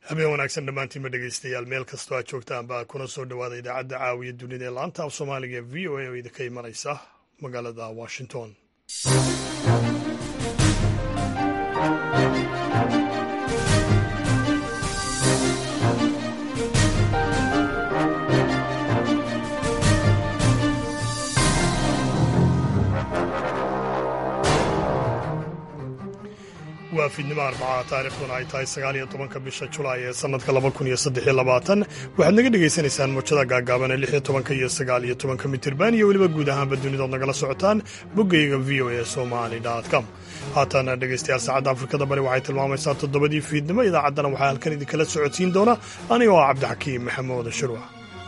habeen wanaagsan dhammaantiinba dhegeystayaal meel kastoo aad joogtaan baa kuna soo dhowaada idaacadda caawiya dunida ee laanta af soomaaliga ee v o a oo idinka imanaysa magaalada washington waa fiidnimo arbaca taarikhduna ay tahay sagaaliyo tobanka bisha julaay ee sannadka laba kun iyo saddexiyo labaatan waxaad naga dhagaysanaysaan muujada gaagaaban ee lix iyo tobanka iyo sagaal iyo tobanka mitirban iyo weliba guud ahaanba dunidood nagala socotaan boggayga v o a somali com haatan dhegaystayaal saacadda afrikada bari waxay tilmaamaysaa toddobadii fiidnimo idaacaddana waxaa halkan idinkala socodsiin doona aniga oo cabdixakiim maxamuud shirwac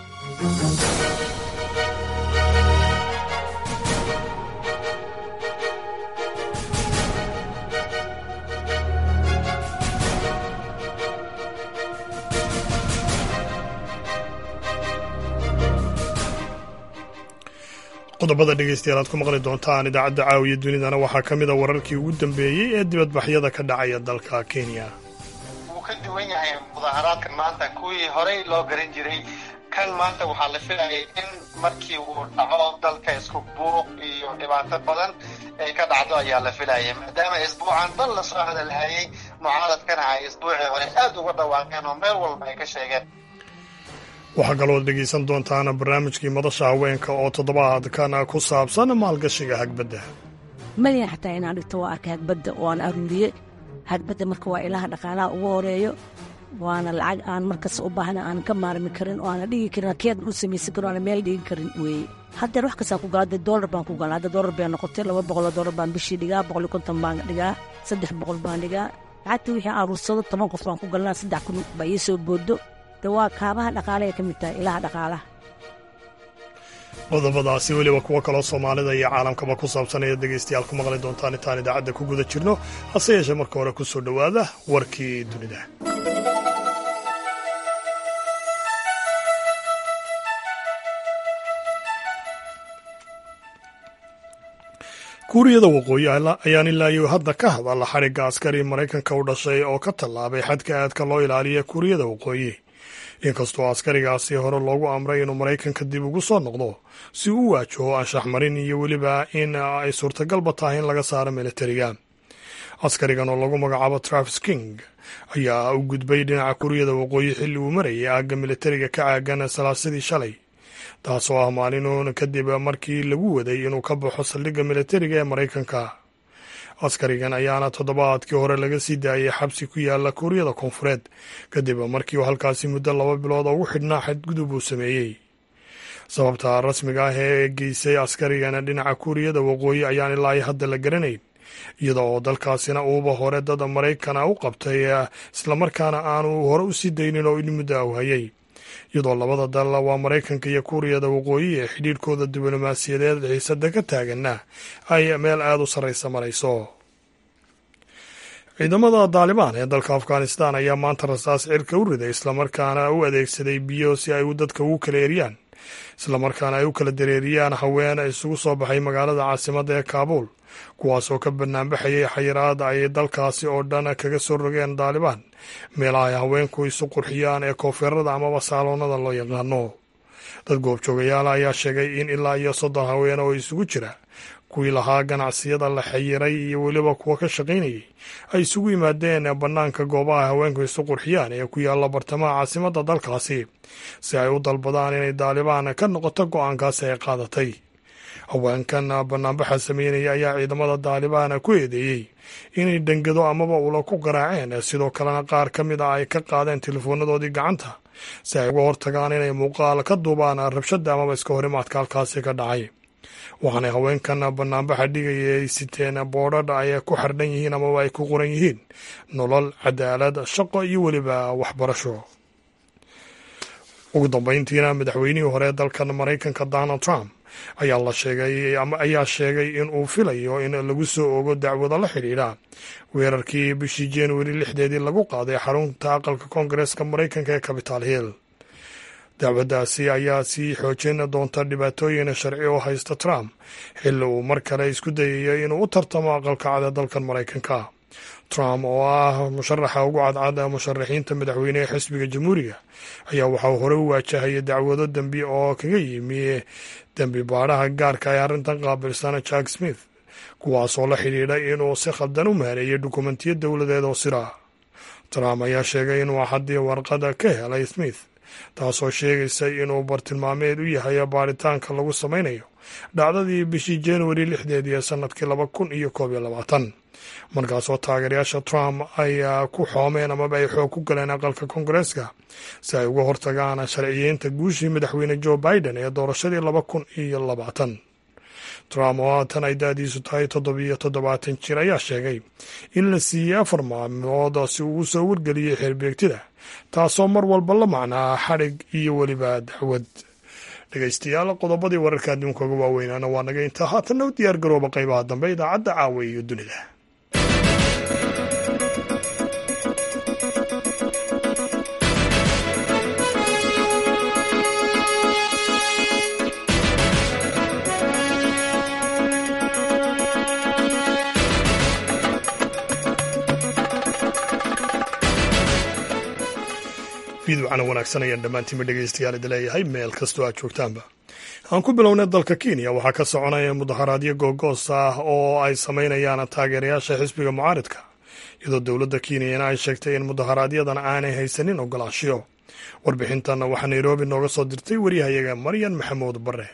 qodobada dhegeystayaal aad ku maqli doontaan idaacadda caawiya dunidana waxaa ka mid a wararkii ugu dambeeyey ee dibadbaxyada ka dhacaya dalka kenya wuu ka duwan yahay mudaaharaadkan maanta kuwii horey loo garan jiray kan maanta waxaa la filayay in markii uu dhaco dalka isku buuq iyo dhibaato badan ay ka dhacdo ayaa la filayay maadaama isbuucan dhan lasoo hadalhayay mucaaradkana ay isbuucii hore aad uga dhawaaqeen oo meel walba ay ka sheegeen waxaa kaloo dhegaysan doontaan barnaamijkii madasha haweenka oo toddobaadkan ku saabsan maalgashiga hagbadda malyan xataa inaan dhigto waa arkay hagbadda oo aan aruuriye hagbadda marka waa ilaha dhaqaalaha ugu horeeyo waana lacag aan markas u baahna aan ka maarmi karin oo aana dhigi karin keedan u samaysan karin aana meel dhigi karin weeye haddeer wax kastaan ku gala hadda doolar baan ku gala hadda doolar bay noqotay laba boqoloo doolar baan bishii dhigaa boqol iyo konton baan dhigaa saddex boqol baan dhigaa lacagta wixii aan aruursado toban qof baan ku galnaa saddex kun baa ii soo boodo waa kaabaha dhaqaale ay ka mid tahay ilaha dhaqaalaha qodobadaasi weliba kuwo kaloo soomaalida iyo caalamkaba ku saabsanaya dhegaystayaal ku maqli doontaan intaan idaacadda ku guda jirno hase yeeshee marka hore ku soo dhowaada warkii dunida kuuriyada waqooyi ayaan ilaa iyo hadda ka hadalla xadhigga askari maraykanka u dhashay oo ka tallaabay xadka aadka loo ilaaliya kuuriyada waqooyi inkastoo askarigaasi hore loogu amray inuu maraykanka dib ugu soo noqdo si uu waajaho anshax marin iyo weliba in ay suurtagalba tahay in laga saaro militariga askarigan oo lagu magacaabo travis king ayaa u gudbay dhinaca kuuriyada waqooyi xilli uu marayay aagga militariga ka caagan salaasadii shalay taasoo ah maalin kadib markii lagu waday inuu ka baxo saldhigga militariga ee maraykanka askarigan ayaana toddobaadkii hore laga sii daayay xabsi ku yaala kuuriyada koonfureed kadib markii uu halkaasi muddo laba bilood ugu xidhnaa xadgudub uu sameeyey sababta rasmiga ah ee geysay askarigan dhinaca kuuriyada waqooyi ayaan ilaa hadda la garanayn iyada oo dalkaasina uuba hore dad maraykana u qabtay islamarkaana aanu hore u sii daynin oo in muddo u hayay iyadoo labada dal waa maraykanka iyo kuuriyada waqooyi ee xidhiirhkooda diblomaasiyadeed xiisada ka taaganna ay meel aada u sarraysa marayso ciidamada daalibaan ee dalka afghanistan ayaa maanta rasaas cirka u riday islamarkaana u adeegsaday biyo si ay dadka ugu kala eriyaan islamarkaana ay u kala dareeriyaan haween isugu soo baxay magaalada caasimadda ee kaabuul kuwaasoo ka banaanbaxayay xayiraad ay dalkaasi oo dhan kaga soo rogeen daalibaan meelaha ay haweenku isu qurxiyaan ee koonfeerada amaba saaloonada loo yaqaano dad goobjoogayaal ayaa sheegay in ilaa iyo soddon haween oo isugu jira kuwii lahaa ganacsiyada la xayiray iyo weliba kuwa ka shaqaynayay ay isugu yimaadeen bannaanka goobaha haweenku isu qurxiyaan ee ku yaalla bartamaha caasimadda dalkaasi si ay u dalbadaan inay daalibaan ka noqoto go-aankaasi ay qaadatay haweenkan banaanbaxa sameynaya ayaa ciidamada daalibaan ku eedeeyey inay dhangado amaba ula ku garaaceen sidoo kalena qaar ka mid a ay ka qaadeen teleefoonadoodii gacanta si ay uga hortagaan inay muuqaal ka duubaan rabshada amaba iska horimaadka halkaasi ka dhacay waxaanay haweenkan banaanbaxa dhigaya ay siteen boodhadha ay ku xardhan yihiin amaba ay ku qoran yihiin nolol cadaalad shaqo iyo weliba waxbarasho ugu dambeyntiina madaxweynihii hore dalkan maraykanka donald trump ayaa la sheegay ayaa sheegay in uu filayo in lagu soo ogo dacwado la xidhiidha weerarkii bishii januari lixdeedii lagu qaaday xarunta aqalka koongareeska maraykanka ee capital hill dacwaddaasi ayaa sii xoojin doonta dhibaatooyin sharci oo haysta trump xilli uu mar kale isku dayayo inuu u tartamo aqalka cada dalkan maraykanka trump oo ah musharaxa ugu cadcad musharaxiinta madaxweyne ee xisbiga jamhuuriga ayaa waxauu hore u waajahaya dacwado dembi oo kaga yimi dembi baadhaha gaarka ee arrintan qaabilsan jack smith kuwaasoo la xidhiidhay inuu si khaldan u maareeyay dukumentiyo dowladeed oo sir ah trump ayaa sheegay inuu axaddii warqada ka helay smith taasoo sheegaysa inuu bartilmaameed u yahay baaritaanka lagu samaynayo dhacdadii bishii januari lixdeed ee sanadkii laba kun iyo koob iyo labaatan markaasoo taageerayaasha trump ay ku xoomeen amaba ay xoog ku galeen aqalka koongareeska si ay uga hortagaan sharciyeynta guushii madaxweyne joe biden ee doorashadii laba kun iyo labaatan trump oo haatan ay daadiisu tahay toddobiyo toddobaatan jir ayaa sheegay in la siiyey afar maalmood si uu u soo wargeliyey xeerbeegtida taasoo mar walba la macnaa xadhig iyo weliba dacwad dhegaystayaal qodobadii wararka adduunka uga waaweynaana waa naga intaa haatanna u diyaar garooba qaybaha dambe idaacadda caawa iyo dunida fiidwacana wanaagsan ayaan dhammaantiinba dhegaystayaal idi leeyahay meel kastoo aad joogtaanba aan ku bilownay dalka kenya waxaa ka soconaya mudaharaadyo googoos ah oo ay samaynayaan taageerayaasha xisbiga mucaaridka iyadoo dowladda kenyana ay sheegtay in mudaharaadyadana aanay haysanin ogolaashiyo warbixintanna waxaa nairobi nooga soo dirtay waryahayaga maryan maxamuud bare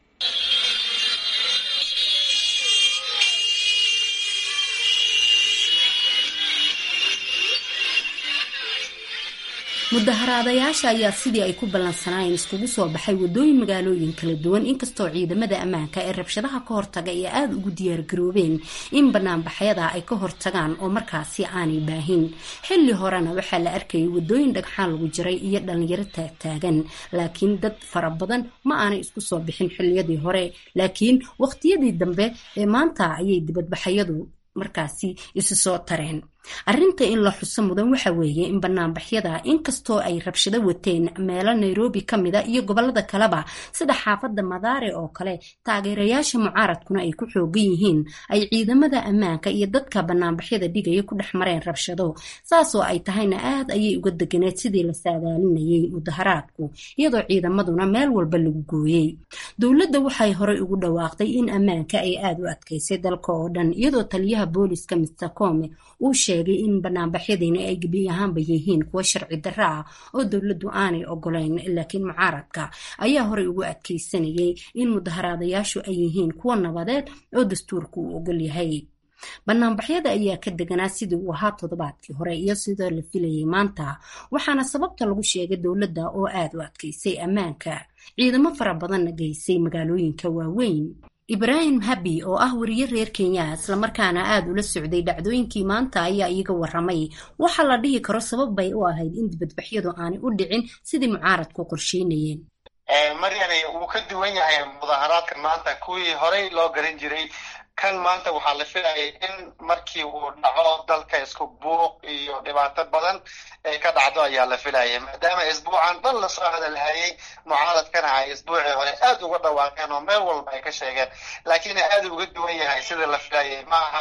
mudaharaadayaasha ayaa sidii ay ku ballansanaayeen iskugu soo baxay wadooyin magaalooyin kala duwan inkastoo ciidamada ammaanka ee rabshadaha ka hortaga ay aada ugu diyaargaroobeen in banaanbaxyada ay ka hortagaan oo markaasi aanay baahin xilli horena waxaa la arkayay wadooyin dhagxaan lagu jiray iyo dhalinyaro taagtaagan laakiin dad fara badan ma aanay isku soo bixin xilliyadii hore laakiin waqtiyadii dambe ee maanta ayay dibadbaxyadu markaasi isu soo tareen arrinta in la xuso mudan waxa weeye in banaanbaxyada inkastoo ay rabshado wateen meelo nairobi ka mida iyo gobolada kaleba sida xaafadda madaare oo kale taageerayaasha mucaaradkuna ay ku xoogan yihiin ay ciidamada ammaanka iyo dadka banaanbaxyada dhigaya ku dhex mareen rabshado saasoo ay tahayna aad ayay uga deganeed sidii la saadaalinayay mudaharaadku iyadoo ciidamaduna meel walba lagu gooyey dowladda waxay horey ugu dhawaaqday in ammaanka ay aada u adkaysay dalka oo dhan iyadoo taliyaha booliska mister come uu sheegay in banaanbaxyadiina ay gebi ahaanba yihiin kuwo sharci darro ah oo dowladdu aanay ogolayn laakiin mucaaradka ayaa horey ugu adkaysanayay in mudaharaadayaashu ay yihiin kuwo nabadeed oo dastuurku uu ogol yahay banaanbaxyada ayaa ka deganaa sidii uu ahaa toddobaadkii hore iyo sidoo la filayay maanta waxaana sababta lagu sheegay dowladda oo aada u adkaysay ammaanka ciidamo fara badanna geysay magaalooyinka waaweyn ibraahim habi oo ah wariye reer kenya islamarkaana aada ula socday dhacdooyinkii maanta ayaa iyaga waramay waxaa la dhihi karo sabab bay u ahayd in dibadbaxyadu aanay u dhicin sidii mucaaradku qorsheynayeen maryane wuu ka duwan yahay mudaharaadkan maanta kuwii horey loo garan jiray kan maanta waxaa la filayay in markii uu dhaco dalka isku buuq iyo dhibaato badan ay ka dhacdo ayaa la filayay maadaama isbuucan dhan lasoo hadalhayay mucaaradkana ay isbuucii hore aada uga dhawaaqeen oo meel walba ay ka sheegeen laakiin aada uga duwan yahay sida la filayay maaha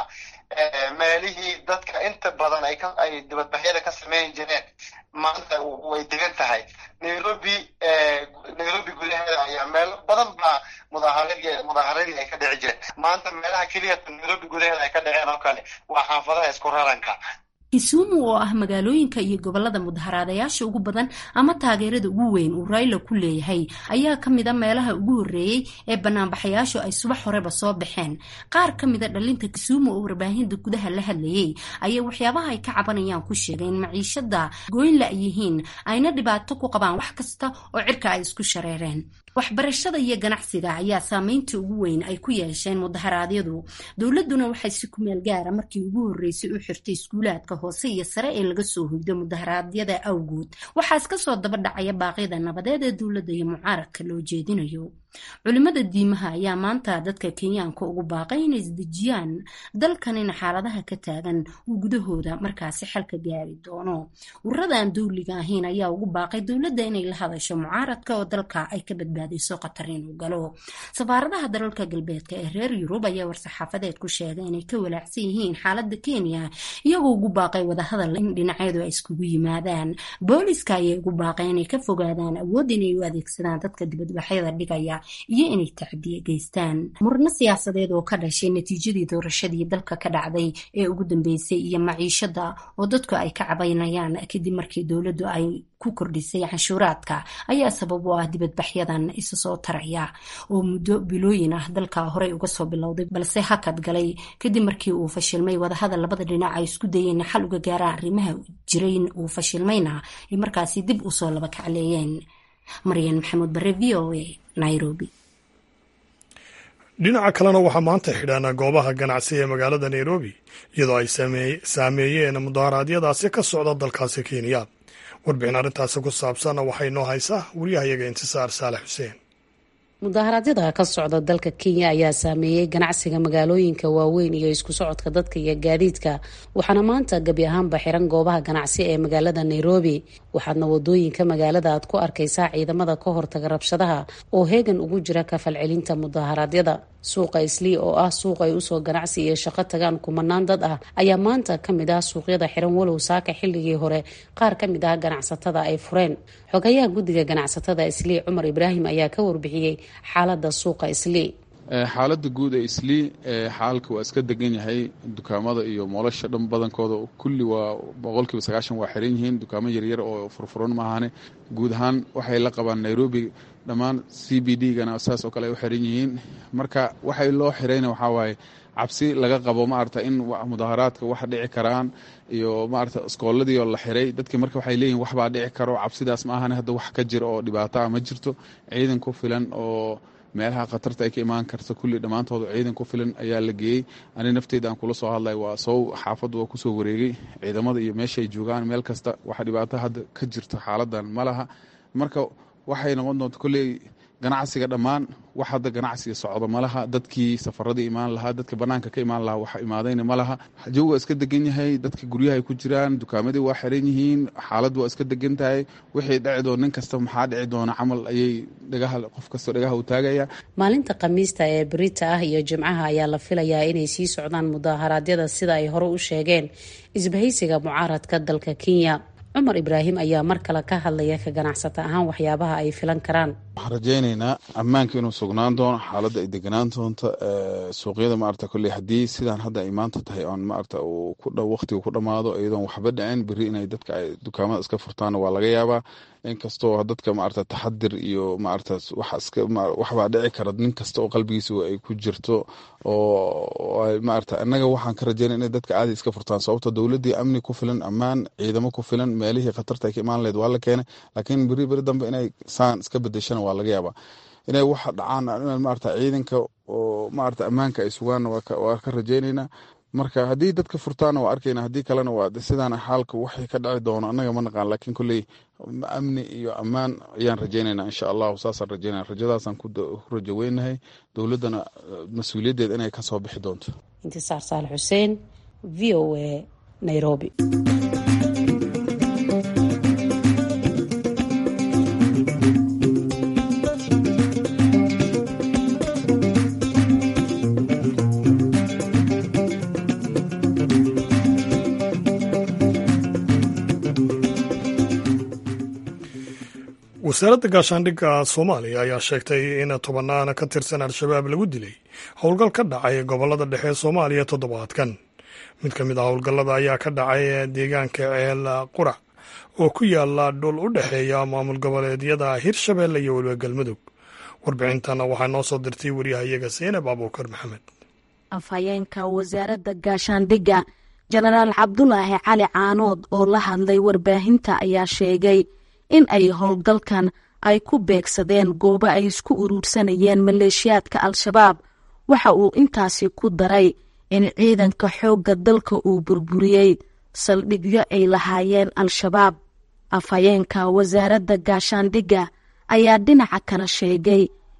meelihii dadka inta badan ay dibadbaxyada ka sameyn jireen maanta way degan tahay nairobi nairobi gudaheeda ayaa meelo badan baa mudaaharadii mudaaharadii ay ka dhici jireen maanta meelaha keliya nairobi gudaheeda ay ka dhaceen oo kale waa xaafadaha isku raranka kisumu oo ah magaalooyinka iyo gobolada mudaharaadayaasha ugu badan ama taageerada ugu weyn uu rayla ku leeyahay ayaa ka mida meelaha ugu horreeyey ee banaanbaxayaashu ay subax horeba soo baxeen qaar ka mida dhalinta kisumu oo warbaahinta gudaha la hadlayay ayaa waxyaabaha ay ka cabanayaan ku sheegay in maciishada gooynla ay yihiin ayna dhibaato ku qabaan wax kasta oo cirka ay isku shareereen waxbarashada iyo ganacsiga ayaa saameynta ugu weyn ay ku yeesheen mudaharaadyadu dowladuna waxay si kumeel gaara markii ugu horreysay u xirtay iskuulaadka hoose iyo sare ee laga soo hoydo mudaharaadyada awgood waxaa iska soo daba dhacaya baaqyada nabadeed ee dowladda iyo mucaaradka loo jeedinayo culimada diimaha ayaa maanta dadka kenyaanka ugu baaqay inay isdejiyaan dalkanina xaaladaha ka taagan uu gudahooda markaasi xalka gaari doono ururadan dowliga ahayn ayaa ugu baaqay dowladda inay la hadasho mucaaradka oo dalka ay ka badbaadiso qatar inuu galo safaaradaha dalalka galbeedka ee reer yurub ayaa war-saxaafadeed ku sheegay inay ka walaacsan yihiin xaalada kenya iyagoo ugu baaqay wadahadal in dhinacyadu ay iskugu yimaadaan booliska ayay ugu baaqay inay ka fogaadaan awood inay u adeegsadaan dadka dibadbaxyada dhigaya iyo inay tacdiye geystaan murno siyaasadeed oo ka dhashay natiijadii doorashadii dalka ka dhacday ee ugu dambeysay iyo maciishada oo dadku ay ka cabaynayaan kadib markii dowladdu ay ku kordhisay canshuuraadka ayaa sabab u ah dibadbaxyadan isa soo taraya oo muddo bilooyin ah dalka horey uga soo bilowday balse hakad galay kadib markii uu fashilmay wadahadal labada dhinac ay isku dayeen xal uga gaaraan arrimaha jirayn uu fashilmayna ay markaasi dib usoo laba kacleeyeen maryan maxamuud bare v o a nairobi dhinaca kalena waxaa maanta xidhan goobaha ganacsi ee magaalada nairobi iyadoo ay saameeyeen mudaharaadyadaasi ka socda dalkaasi kenya warbixin arrintaasi ku saabsan waxay noo haysaa waryahayaga intisaar saalex xuseen mudaharaadyada ka socda dalka kenya ayaa saameeyey ganacsiga magaalooyinka waaweyn iyo isku socodka dadka iyo gaadiidka waxaana maanta gebi ahaanba xiran goobaha ganacsi ee magaalada nairobi waxaadna wadooyinka magaalada aad ku arkaysaa ciidamada ka hortaga rabshadaha oo heegan ugu jira kafalcelinta mudaharaadyada suuqa islii oo ah suuq ay usoo ganacsi iyo shaqo tagaan kumanaan dad ah ayaa maanta kamid ah suuqyada xiran walow saaka xilligii hore qaar ka mid ah ganacsatada ay fureen xogayaha guddiga ganacsatada islii cumar ibraahim ayaa ka warbixiyey xaalada suuqa islii xaaladda guud ee islii xaalka waa iska degan yahay dukaamada iyo moolasha dhan badankooda kulli waa boqolkiiba sagaashan waa xiran yihiin dukaamo yaryar oo furfuran maahane guud ahaan waxay la qabaan nairobi dhammaan c b d gana saas oo kale ay u xiran yihiin marka waxay loo xirayna waxaa waaye cabsi laga qabo maarata in mudaharaadka wax dhici karaan iyo maarata iskooladii oo la xiray dadki marka waxay leeyihin waxbaa dhici karo cabsidaas ma ahane hadda wax ka jira oo dhibaato ah ma jirto ciidan ku filan oo meelaha khatarta ay ka imaan karta kulli dhammaantooda ciidan ku filan ayaa la geeyey ani nafteyda aan kula soo hadlay waa sow xaafaddu waa kusoo wareegay ciidamada iyo meeshaay joogaan meel kasta waxa dhibaato hadda ka jirto xaaladan ma laha marka waxay noqon doonta kolley ganacsiga dhammaan wax hadda ganacsiga socdo ma laha dadkii safaradii imaan lahaa dadka banaanka ka imaan lahaa waxa imaadayna ma laha jawga iska degan yahay dadka guryahay ku jiraan dukaamadii waa xiran yihiin xaaladdu waa iska degan tahay wixii dhici doon nin kasta maxaa dhici doona camal ayay dhagaha qof kastoo dhagaha u taagaya maalinta khamiista ee berita ah iyo jimcaha ayaa la filayaa inay sii socdaan mudaharaadyada sida ay hore u sheegeen isbahaysiga mucaaradka dalka kenya cumar ibraahim ayaa mar kale ka hadlaya ka ganacsata ahaan waxyaabaha ay filan karaan waxaan rajaynaynaa ammaanka inuu sugnaan doono xaaladda ay deganaan doonto suuqyada maarata kolley haddii sidaan hadda ay maanta tahay oon maarata uu ku dhow waqtigu ku dhammaado iyadoon waxba dhicin berri inay dadka ay dukaamada iska furtaanna waa laga yaabaa inkastoo dadka maarata taxadir iyo maarata waxbaa dhici kara nin kasta oo qalbigiisa ay ku jirto oo maarata innaga waxaan ka rajaynaya inay dadka caadi iska furtaan sababto dowladdii amni ku filan ammaan ciidamo ku filan meelihii khatarta ay ka imaan lahayd waa la keenay laakiin beri beri dambe inay saan iska bedeshana waa laga yaabaa inay waxa dhacaan in maarata ciidanka oo maarata ammaanka ay sugaan waa ka rajaynaynaa marka haddii dadka furtaana waa arkayna haddii kalena waa sidaan xaalka waxay ka dhaci doono annaga ma naqaan laakiin kolley amni iyo ammaan ayaan rajaynayna insha allahu saasaan rajaynaya rajadaasaan ku rajo weynahay dowladdana mas-uuliyaddeed inay ka soo bixi doonto intisaar saal xuseen v o a nairobi wasaaradda gaashaandhigga soomaaliya ayaa sheegtay in tobannaan ka tirsan al-shabaab lagu dilay howlgal ka dhacay gobollada dhexe ee soomaaliya toddobaadkan mid ka mid ah howlgallada ayaa ka dhacay deegaanka ceel qurac oo ku yaala dhul u dhexeeya maamul goboleedyada hirshabeelle iyo weliba galmudug warbixintan waxaa noo soo dirtay waryahayaga seenab abuukar maxamed afhayeenka wasaaradda gaashaandhigga jenaraal cabdulaahi cali caanood oo la hadlay warbaahinta ayaa sheegay in ay howlgalkan ay ku beegsadeen goobo ay isku uruursanayeen maleeshiyaadka al-shabaab waxa uu intaasi ku daray in ciidanka xoogga dalka uu burburiyey saldhigyo ay lahaayeen al-shabaab afhayeenka wasaaradda gaashaandhigga ayaa dhinaca kale sheegay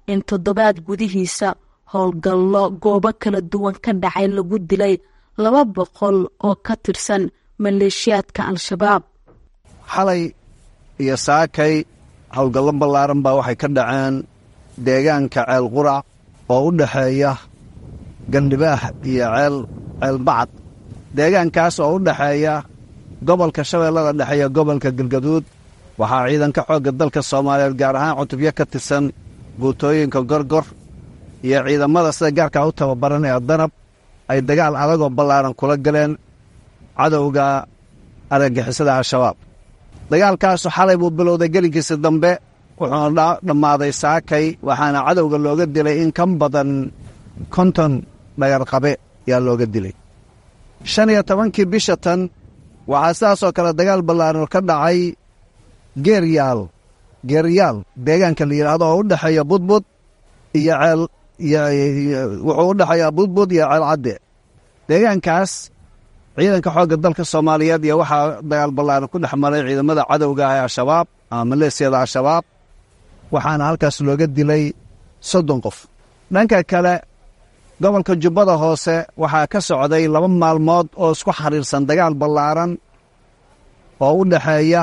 in toddobaad gudihiisa howlgallo goobo kala duwan ka dhacay lagu dilay laba boqol oo ka tirsan maleeshiyaadka al-shabaab xalay iyo saakay howlgallo ballaaran baa waxay ka dhaceen deegaanka ceel qurac oo u dhexeeya gandhibaax iyo ceel ceelbacad deegaankaas oo u dhexeeya gobolka shabeellada dhexe iyo gobolka galgaduud waxaa ciidanka xoogga dalka soomaaliyeed gaar ahaan cutubyo ka tirsan guutooyinka gorgor iyo ciidamada sida gaarkaa u tababaran ee danab ay dagaal adagoo ballaaran kula galeen cadowga argagixisada al-shabaab dagaalkaasu xalay buu bilowday gelinkiisa dambe wuxuuna dhammaaday saakay waxaana cadowga looga dilay in ka badan konton dhagarqabe yaa looga dilay shan iyo tobankii bisha tan waxaa sidaasoo kale dagaal ballaaran ka dhacay geeryaal geeryaal deegaanka la yidhaahdo oo u dhexeeya budbud iyo ceel wuxuu u dhexeeyaa budbud iyo ceel cadde deegaankaas ciidanka xoogga dalka soomaaliyeed iyo waxaa dagaal ballaaran ku dhex maray ciidamada cadowga ah ee al-shabaab ama maleesiyada al-shabaab waxaana halkaas looga dilay soddon qof dhanka kale gobolka jubbada hoose waxaa ka socday laba maalmood oo isku xiriirsan dagaal ballaaran oo u dhexeeya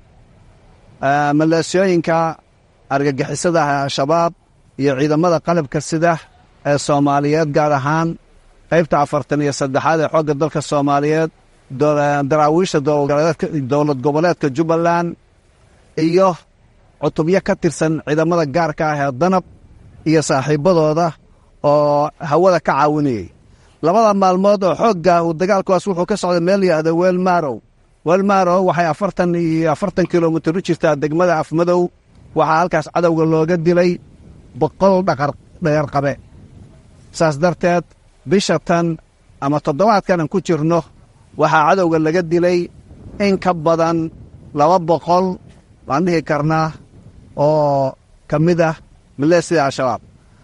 maleesiyooyinka argagixisada ah ee al-shabaab iyo ciidamada qalabka sida ee soomaaliyeed gaar ahaan qaybta afartan iyo saddexaad ee xoogga dalka soomaaliyeed daraawiisha dowlad goboleedka jubbaland iyo cutubyo ka tirsan ciidamada gaarka ah ee danab iyo saaxiibbadooda oo hawada ka caawinayay labada maalmood oo xoogga uu dagaalkuwaas wuxuu ka socday meel yihahda weelmaarow weelmaarow waxay afartan iyo afartan kilomitir u jirtaa degmada afmadow waxaa halkaas cadowga looga dilay boqol dhagarqabe saas darteed bisha tan ama toddobaadkan aan ku jirno waxaa cadowga laga dilay in ka badan laba boqol baan dhihi karnaa oo ka mid ah maleesida al-shabaab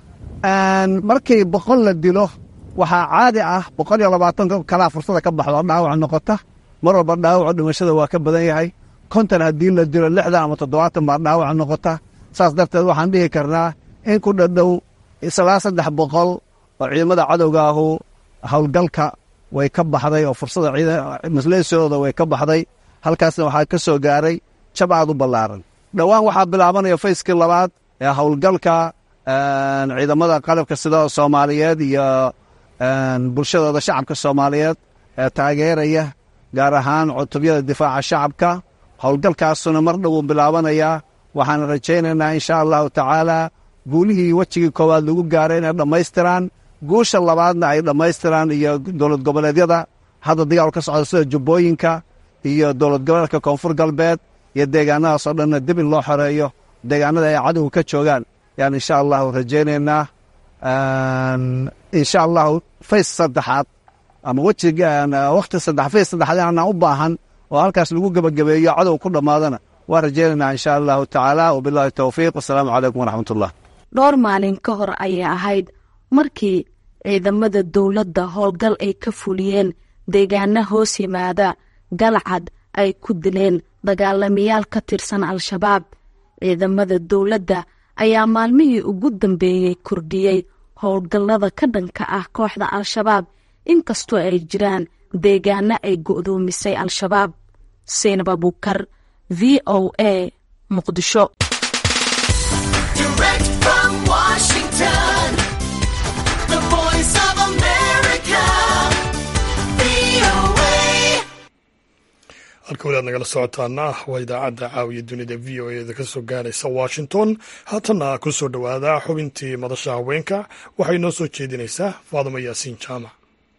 markii boqol la dilo waxaa caadi ah boqol iyo labaatan kalaa fursada ka baxdo oo dhaawac noqota mar walba dhaawaco dhimashada waa ka badan yahay konton haddii la dilo lixdan ama toddobaatan baa dhaawac noqota saas darteed waxaan dhihi karnaa in ku dhadhow islaa saddex boqol oo ciidamada cadowga ahu howlgalka way ka baxday oo fursada masleesiyadooda way ka baxday halkaasna waxaa ka soo gaaray jab aad u ballaaran dhowaan waxaa bilaabanaya fayskii labaad ee howlgalka ciidamada qalabka sida soomaaliyeed iyo bulshadooda shacabka soomaaliyeed ee taageeraya gaar ahaan cutubyada difaaca shacabka howlgalkaasuna mar dhowuu bilaabanayaa waxaan rajaynaynaa insha allahu tacaala guulihii wejigii koowaad lagu gaaray inay dhammaystiraan guusha labaadna ay dhammaystiraan iyo dowlad goboleedyada hadda dagaal ka socda sida jubbooyinka iyo dowlad goboleedka koonfur galbeed iyo deegaanadaasoo dhanna dib in loo xoreeyo deegaanada ay cadowga ka joogaan yaan insha allahu rajaynaynaa insha allahu fays saddexaad ama wejiga wakhti saddex fays saddexaad aanaan u baahan oo halkaas lagu gebagabeeyo cadow ku dhammaadana waa rajaynaynaa insha allahu tacaala wabillahi towfiiq wasalaamu calaykum waraxmatullah dhowr maalin ka hor ayay ahayd markii ciidamada dowladda howlgal ay ka fuliyeen deegaana hoos yimaada galcad ay ku dileen dagaalamayaal ka tirsan al-shabaab ciidamada dowladda ayaa maalmihii ugu dambeeyey kordhiyey howlgallada ka dhanka ah kooxda al-shabaab inkastoo ay jiraan deegaano ay go'doomisay al-shabaab seynab abuukar v o a muqdisho halka weli aad nagala socotaana waa idaacadda caawiya dunida v o eda ka soo gaaraysa washington haatanna ku soo dhowaada xubintii madasha haweenka waxay noo soo jeedinaysaa faadimo yaasiin jaamac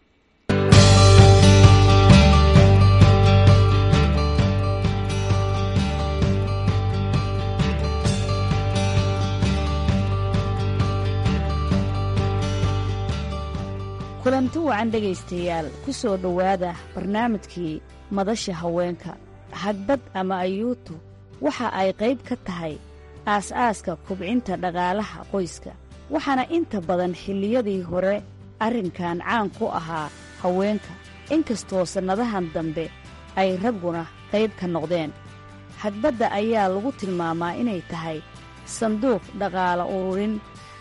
kulanti wacan dhegaystayaal ku soo dhowaada barnaamijkii madasha haweenka hagbad ama ayuutu waxa ay qayb ka tahay aas-aaska kubcinta dhaqaalaha qoyska waxaana inta badan xilliyadii hore arrinkan caan ku ahaa haweenka inkastoo sannadahan dambe ay ragguna qayb ka noqdeen hagbadda ayaa lagu tilmaamaa inay tahay sanduuq dhaqaala ururin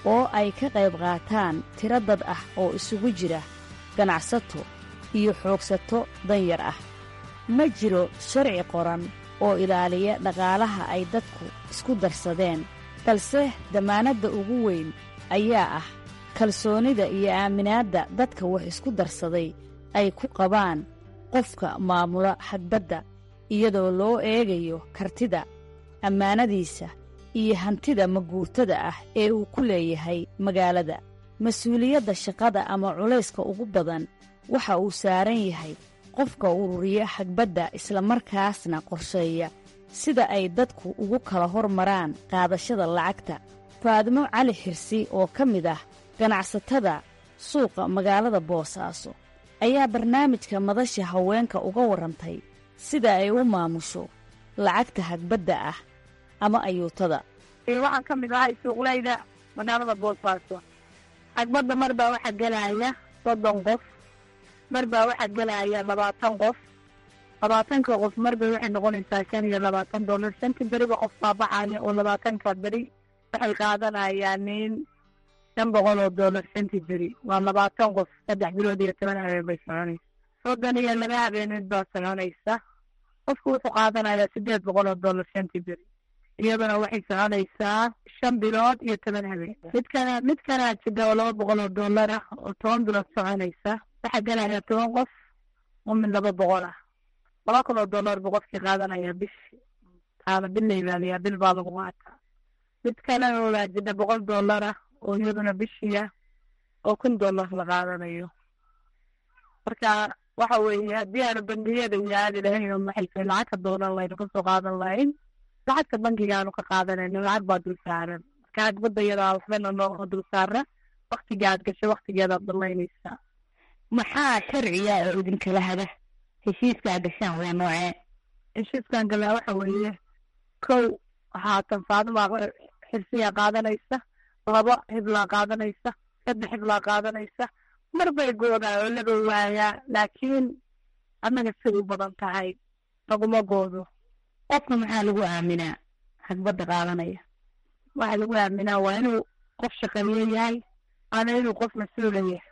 oo ay ka qayb qaataan tiro dad ah oo isugu jira ganacsato iyo xoogsato danyar ah ma jiro sharci qoran oo ilaaliya dhaqaalaha ay dadku isku darsadeen balse dammaanadda ugu weyn ayaa ah kalsoonida iyo aaminaadda dadka wax isku darsaday ay ku qabaan qofka maamula xagbadda iyadoo loo eegayo kartida ammaanadiisa iyo hantida maguurtada ah ee uu ku leeyahay magaalada mas-uuliyadda shaqada ama culayska ugu badan waxa uu saaran yahay qofka ururiya xagbadda islamarkaasna qorsheeya sida ay dadku ugu kala hormaraan qaadashada lacagta faadimo cali xirsi oo ka mid ah ganacsatada suuqa magaalada boosaaso ayaa barnaamijka madasha haweenka uga warrantay sida ay u maamusho lacagta hagbadda ah ama ayuutada waxaan ka mid ahay suuqlayda magaalada boosaaso xagbadda mar baa waxaa gelaya soddon qof mar baa waxaa gelaya labaatan qof labaatanka qof marba waxay noqonaysaa shan iyo labaatan dollar shantii beriba qof baabaxaya oo labaatanka beri waxay qaadanayaan nin shan boqol oo dollar shantii beri waa labaatan qof saddex bilood iyo toban habeen bay soconaysa soddon iyo laba habeeneed baa soconaysa qofku wuxuu qaadanayaa siddeed boqol oo dollar shantii beri iyaduna waxay soconaysaa shan bilood iyo toban habeen midkana midkana jida oo laba boqol oo dollar ah oo toban bilood soconaysa waxaa gelaya toban qof oo mid laba boqol ah laba kun oo dollar buu qofkii qaadanaya bishi taana bil la ilaaliyaa bil baa lagu qaataa mid kalena waa jida boqol dollar ah oo iyaduna bishiya oo kun dollar la qaadanayo marka waxa weeye haddii aanu bangiyada yaali lahayn oo maxayse lacagka doonan laynu kasoo qaadan lahayn lacagta bankigaanu ka qaadanayno lacag baa dul saaran marka hagbada yadaa waxbana noo dul saara waktiga aad gashay waktigeedaad dalaynaysaa maxaa sharciya oo idinkala hada heshiiskaa gashaan waa noocee heshiiskan galaa waxa weeye kow haatan faadima xirsiyaa qaadanaysa laba hiblaa qaadanaysa saddex hiblaa qaadanaysa mar bay goodaa oo laba waayaa laakiin annaga siday u badan tahay laguma goodo qofka maxaa lagu aaminaa hagbadda qaadanaya waxaa lagu aaminaa waa inuu qof shaqeeyo yahay waana inuu qof mas-uula yahay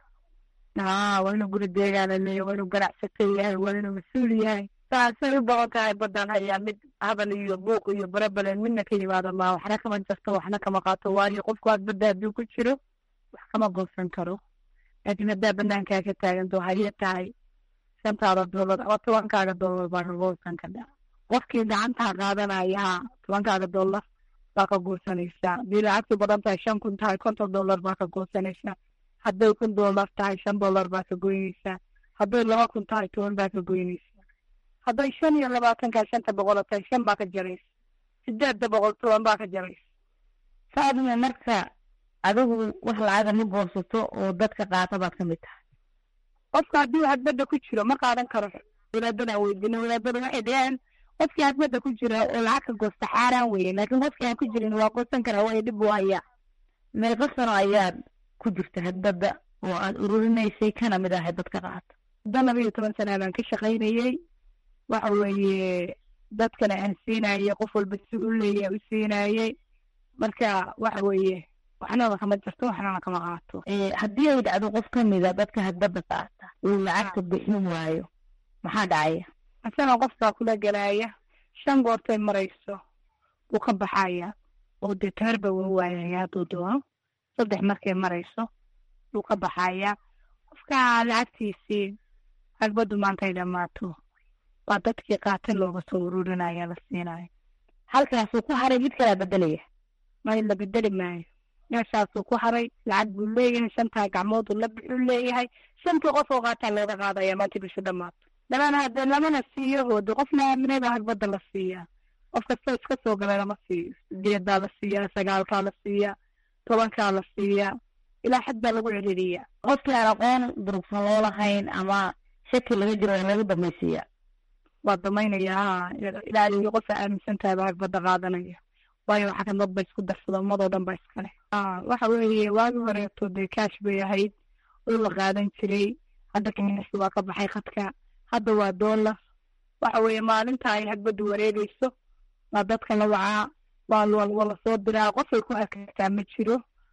aa waa inuu guri deegaana leeyahy waa inuu ganacsato yahay waa inuu mas-uul yahay saasay u badan tahay badan hayaa mid habal iyo buuq iyo barabalen midna ka yimaado maa waxna kama jarto waxna kama qaato waayo qofku hagbadda hadduu ku jiro wax kama goosan karo laakiin haddaa banaankaa ka taaganto waxay tahay shantaada dollar ama tobankaaga dollar baa ka goosan kadhaa qofkii gacantaa qaadanaya tobankaaga dollar baa ka goosanaysaa hadii lacagtu badan tahay shan kun tahay konton dollar baa ka goosanaysaa hadday kun dollar tahay shan dollar baa ka goynaysaa hadday laba kun tahay toban baa ka goynaysaa hadday shan iyo labaatankaa shanta boqolo tahay shan baa ka jaraysa sideedda boqol toban baa ka jaraysa faadime marka adigu wax lacaga ma goosato oo dadka qaata baad ka mid tahay qofka haddii hagbadda ku jiro ma qaadan karo wadaadada weydiina wadaadada waxay dhaheen qofkii hagbadda ku jira oo lacag ka goosta xaaraan weye laakiin qofkii aan ku jirin waa goosan karaa waayo dhib u hayaa meeqa sano ayaad ku jirta hagbadda oo aad ururinaysay kana mid ahay dadka qaata muddo laba iyo toban sana baan ka shaqaynayey waxa weeye dadkana aan siinayey qof walba si u leeya u siinayey marka waxa weeye waxnana kama jirto waxnana kama qaato haddii ay dhacdo qof ka mida dadka hagbadda qaata uu lacagta bixin waayo maxaa dhacaya asagoo qofkaa kula gelaya shan goortay marayso wuu ka baxaya oo dee taarba waa waayaya hadduu doono saddex markay marayso wuu ka baxaya qofka lacagtiisii hagbaddu maantay dhammaato waa dadkii qaata looga soo ururinaya la siinayo halkaasuu ku haray mid kalaa bedelaya may la bedeli maayo meeshaasuu ku haray lacag buu leeyahay shantaa gacmooduu la bixuu leeyahay shantii qof oo qaataa looga qaadaya maanta bisha dhammaato lamana hadee lamana siiyo hoode qofna aaminada hagbadda la siiyaa qof kasta iska soo galay lama siiyo sideedaa la siiyaa sagaalkaa la siiyaa tobankaa la siiyaa ilaa xad baa lagu celiliyaa qofkii aan aqoon durugsan loo lahayn ama shaki laga jiro in laga damaysiiya waa damaynayaa ilaa iyo qofa aaminsan tahay baa hagbadda qaadanaya waayo waxa kan dad ba isku darsada ummadoo dhan ba iskale waxa weeye waagi horeeto dee kaash bay ahayd oo la qaadan jiray hadda kamiisi waa ka baxay khadka hadda waa dollar waxa weeye maalinta ay hagbaddu wareegayso waa dadka la wacaa waa waa lasoo diraa qofay ku arkaysaa ma jiro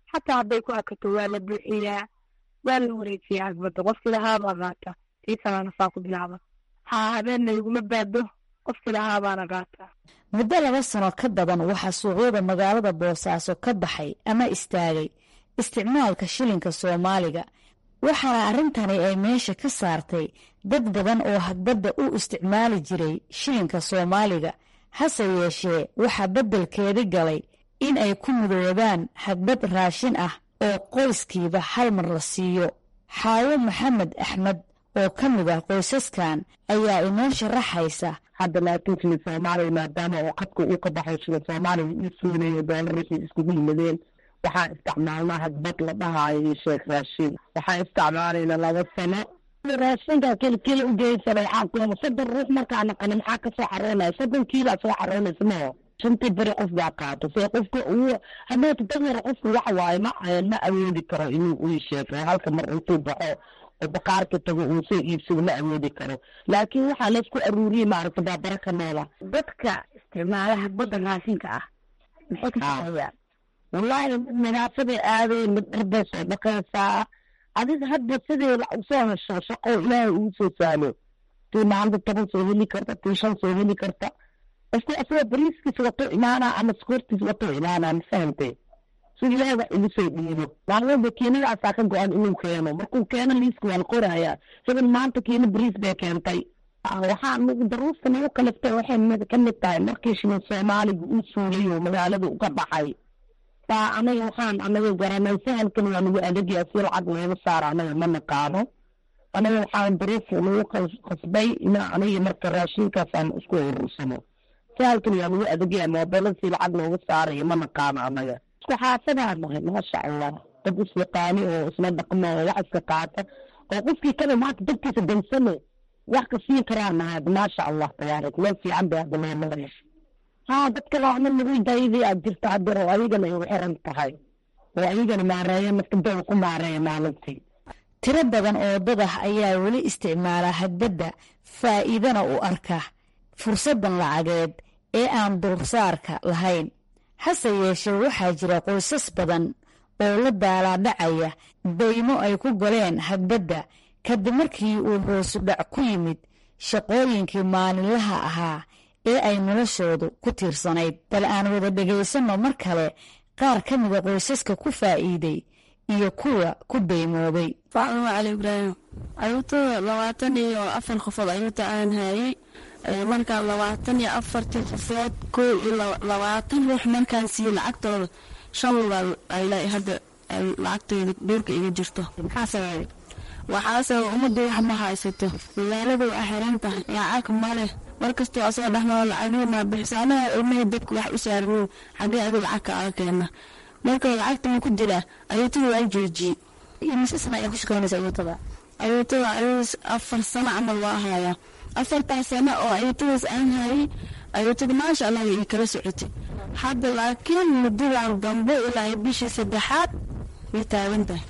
xataa hadday ku akato waa la buuxiyaa waa la wareejiyaa hagbadda qofkii lahaabaa qaata tii kalena saa ku bilaaba haa habeenna iguma baado qofkii lahaabaana qaataa muddo laba sano ka badan waxaa suuqyada magaalada boosaaso ka baxay ama istaagay isticmaalka shilinka soomaaliga waxaana arrintani ay meesha ka saartay dad badan oo hagbadda u isticmaali jiray shilinka soomaaliga hase yeeshee waxaa beddelkeedi galay in ay ku mudoobaan hagbad raashin ah oo qoyskiiba hal mar la siiyo xaawo maxamed axmed oo ka mid ah qoysaskan ayaa inoo sharaxaysa hadda laakiin shilin soomaaliya maadaama oo qadka uu ka baxay shilin soomaaliya ii suunayo doolarashii iskugu yimadeen waxaan isticmaalnaa hagbad la dhahaayo iyo sheekh raashin waxaan isticmaalayna laba sano raashinka kelikeli u geysanay xaakuma soddon ruux markaa naqani maxaa kasoo xaroonaya soddon kiilaa soo xaroonaysa maho shantii beri qof baa qaato see qofka uu hadeeta danyar qofka waxa waaye ma ma awoodi karo inuu uu sheego halka mar intuu baxo oo baqaarka tago uu soo iibsado ma awoodi karo laakiin waxaa laysku aruuriyey maaragta baabara ka noola dadka isticmaala hagbadda raashinka ah maxay ka shaqeeyaan wallaahi mid nadaafaday aaday mid dharbay soo dhaqaysaa adiga hadda sidii usoo hesho shaqo ilaahay uu soo saalo tii maalinta toban soo heli karta tii shan soo heli karta qofku asagoo bariiskiis wato imaanaa ama skoortiis wato imaanaa ma fahantay si ilaahay wax igu soo dhiibo maalmada kiinadaasaa ka go-an inuu keeno markuu keeno liiska waan qorayaa hebel maanta kiina bariis bay keentay waxaa daruusta nagu kaliftay waxay ka mid tahay markii shilin soomaaliga uu suulayo magaalada uga baxay baa anaga waxaan anaga garanay sahalkan waa nagu adagyaa si lacag looga saaro anaga ma naqaano anaga waxaan daruuf nagu qasbay ina aniga marka raashinkaasaan isku urursano sahalkan waa nagu adagyaa moobelada si lacag looga saarayo ma naqaano anaga isku xaasadaa nahay maasha allah dad isyaqaani oo isla dhaqmo oo wax iska qaata oo qofkii kale maanta dadkiisa dansane wax ka siin karaa nahay maasha allah tabaarak meel fiican bay hadda loo maraya haa dadka laana nagu dayday aad jirta hadeer oo adigana igu xiran tahay oo adigana maareeya naftadoda ku maareeya maalintii tiro badan oo dad ah ayaa weli isticmaala hagbadda faa'iidana u arka fursaddan lacageed ee aan dulsaarka lahayn hase yeeshee waxaa jira qoysas badan oo la daalaadhacaya daymo ay ku galeen hagbadda kadib markii uu hoosudhac ku yimid shaqooyinkii maalinlaha ahaa ee ay noloshoodu ku tiirsanayd bal aan wada dhegaysanno mar kale qaar ka mida qoysaska ku faa'iiday iyo kuwa ku daymoobay faacuma cali ibraahim ayuutada labaatan iyo afar qofood ayuuta aan hayay markaa labaatan iyo afartii qofood koo iyo labaatan ruux markaan siiye lacagtooda shan lugaal ay hadda lacagtooda dhuurka iga jirto maxaa sababay waxaase ummadda wax ma haysato magaalada waa xiran tahay lacag male markastoo asoo dhexnoo lacagna bixisa anaga ilmahii dadku wax u saarmin xagee adu lacag kaaga keena marka lacagta ma ku jiraa ayuutada waa joojiyey mise sana ayaa ku shaqeynaysa ayuutada ayuutada ayuus afar sano camal waa hayaa afartaas sano oo ayuutadaas aan hayay ayuutada maasha allah ii kala socotay hadda laakiin muddadan dambe ilaa bishii saddexaad way taagan tahay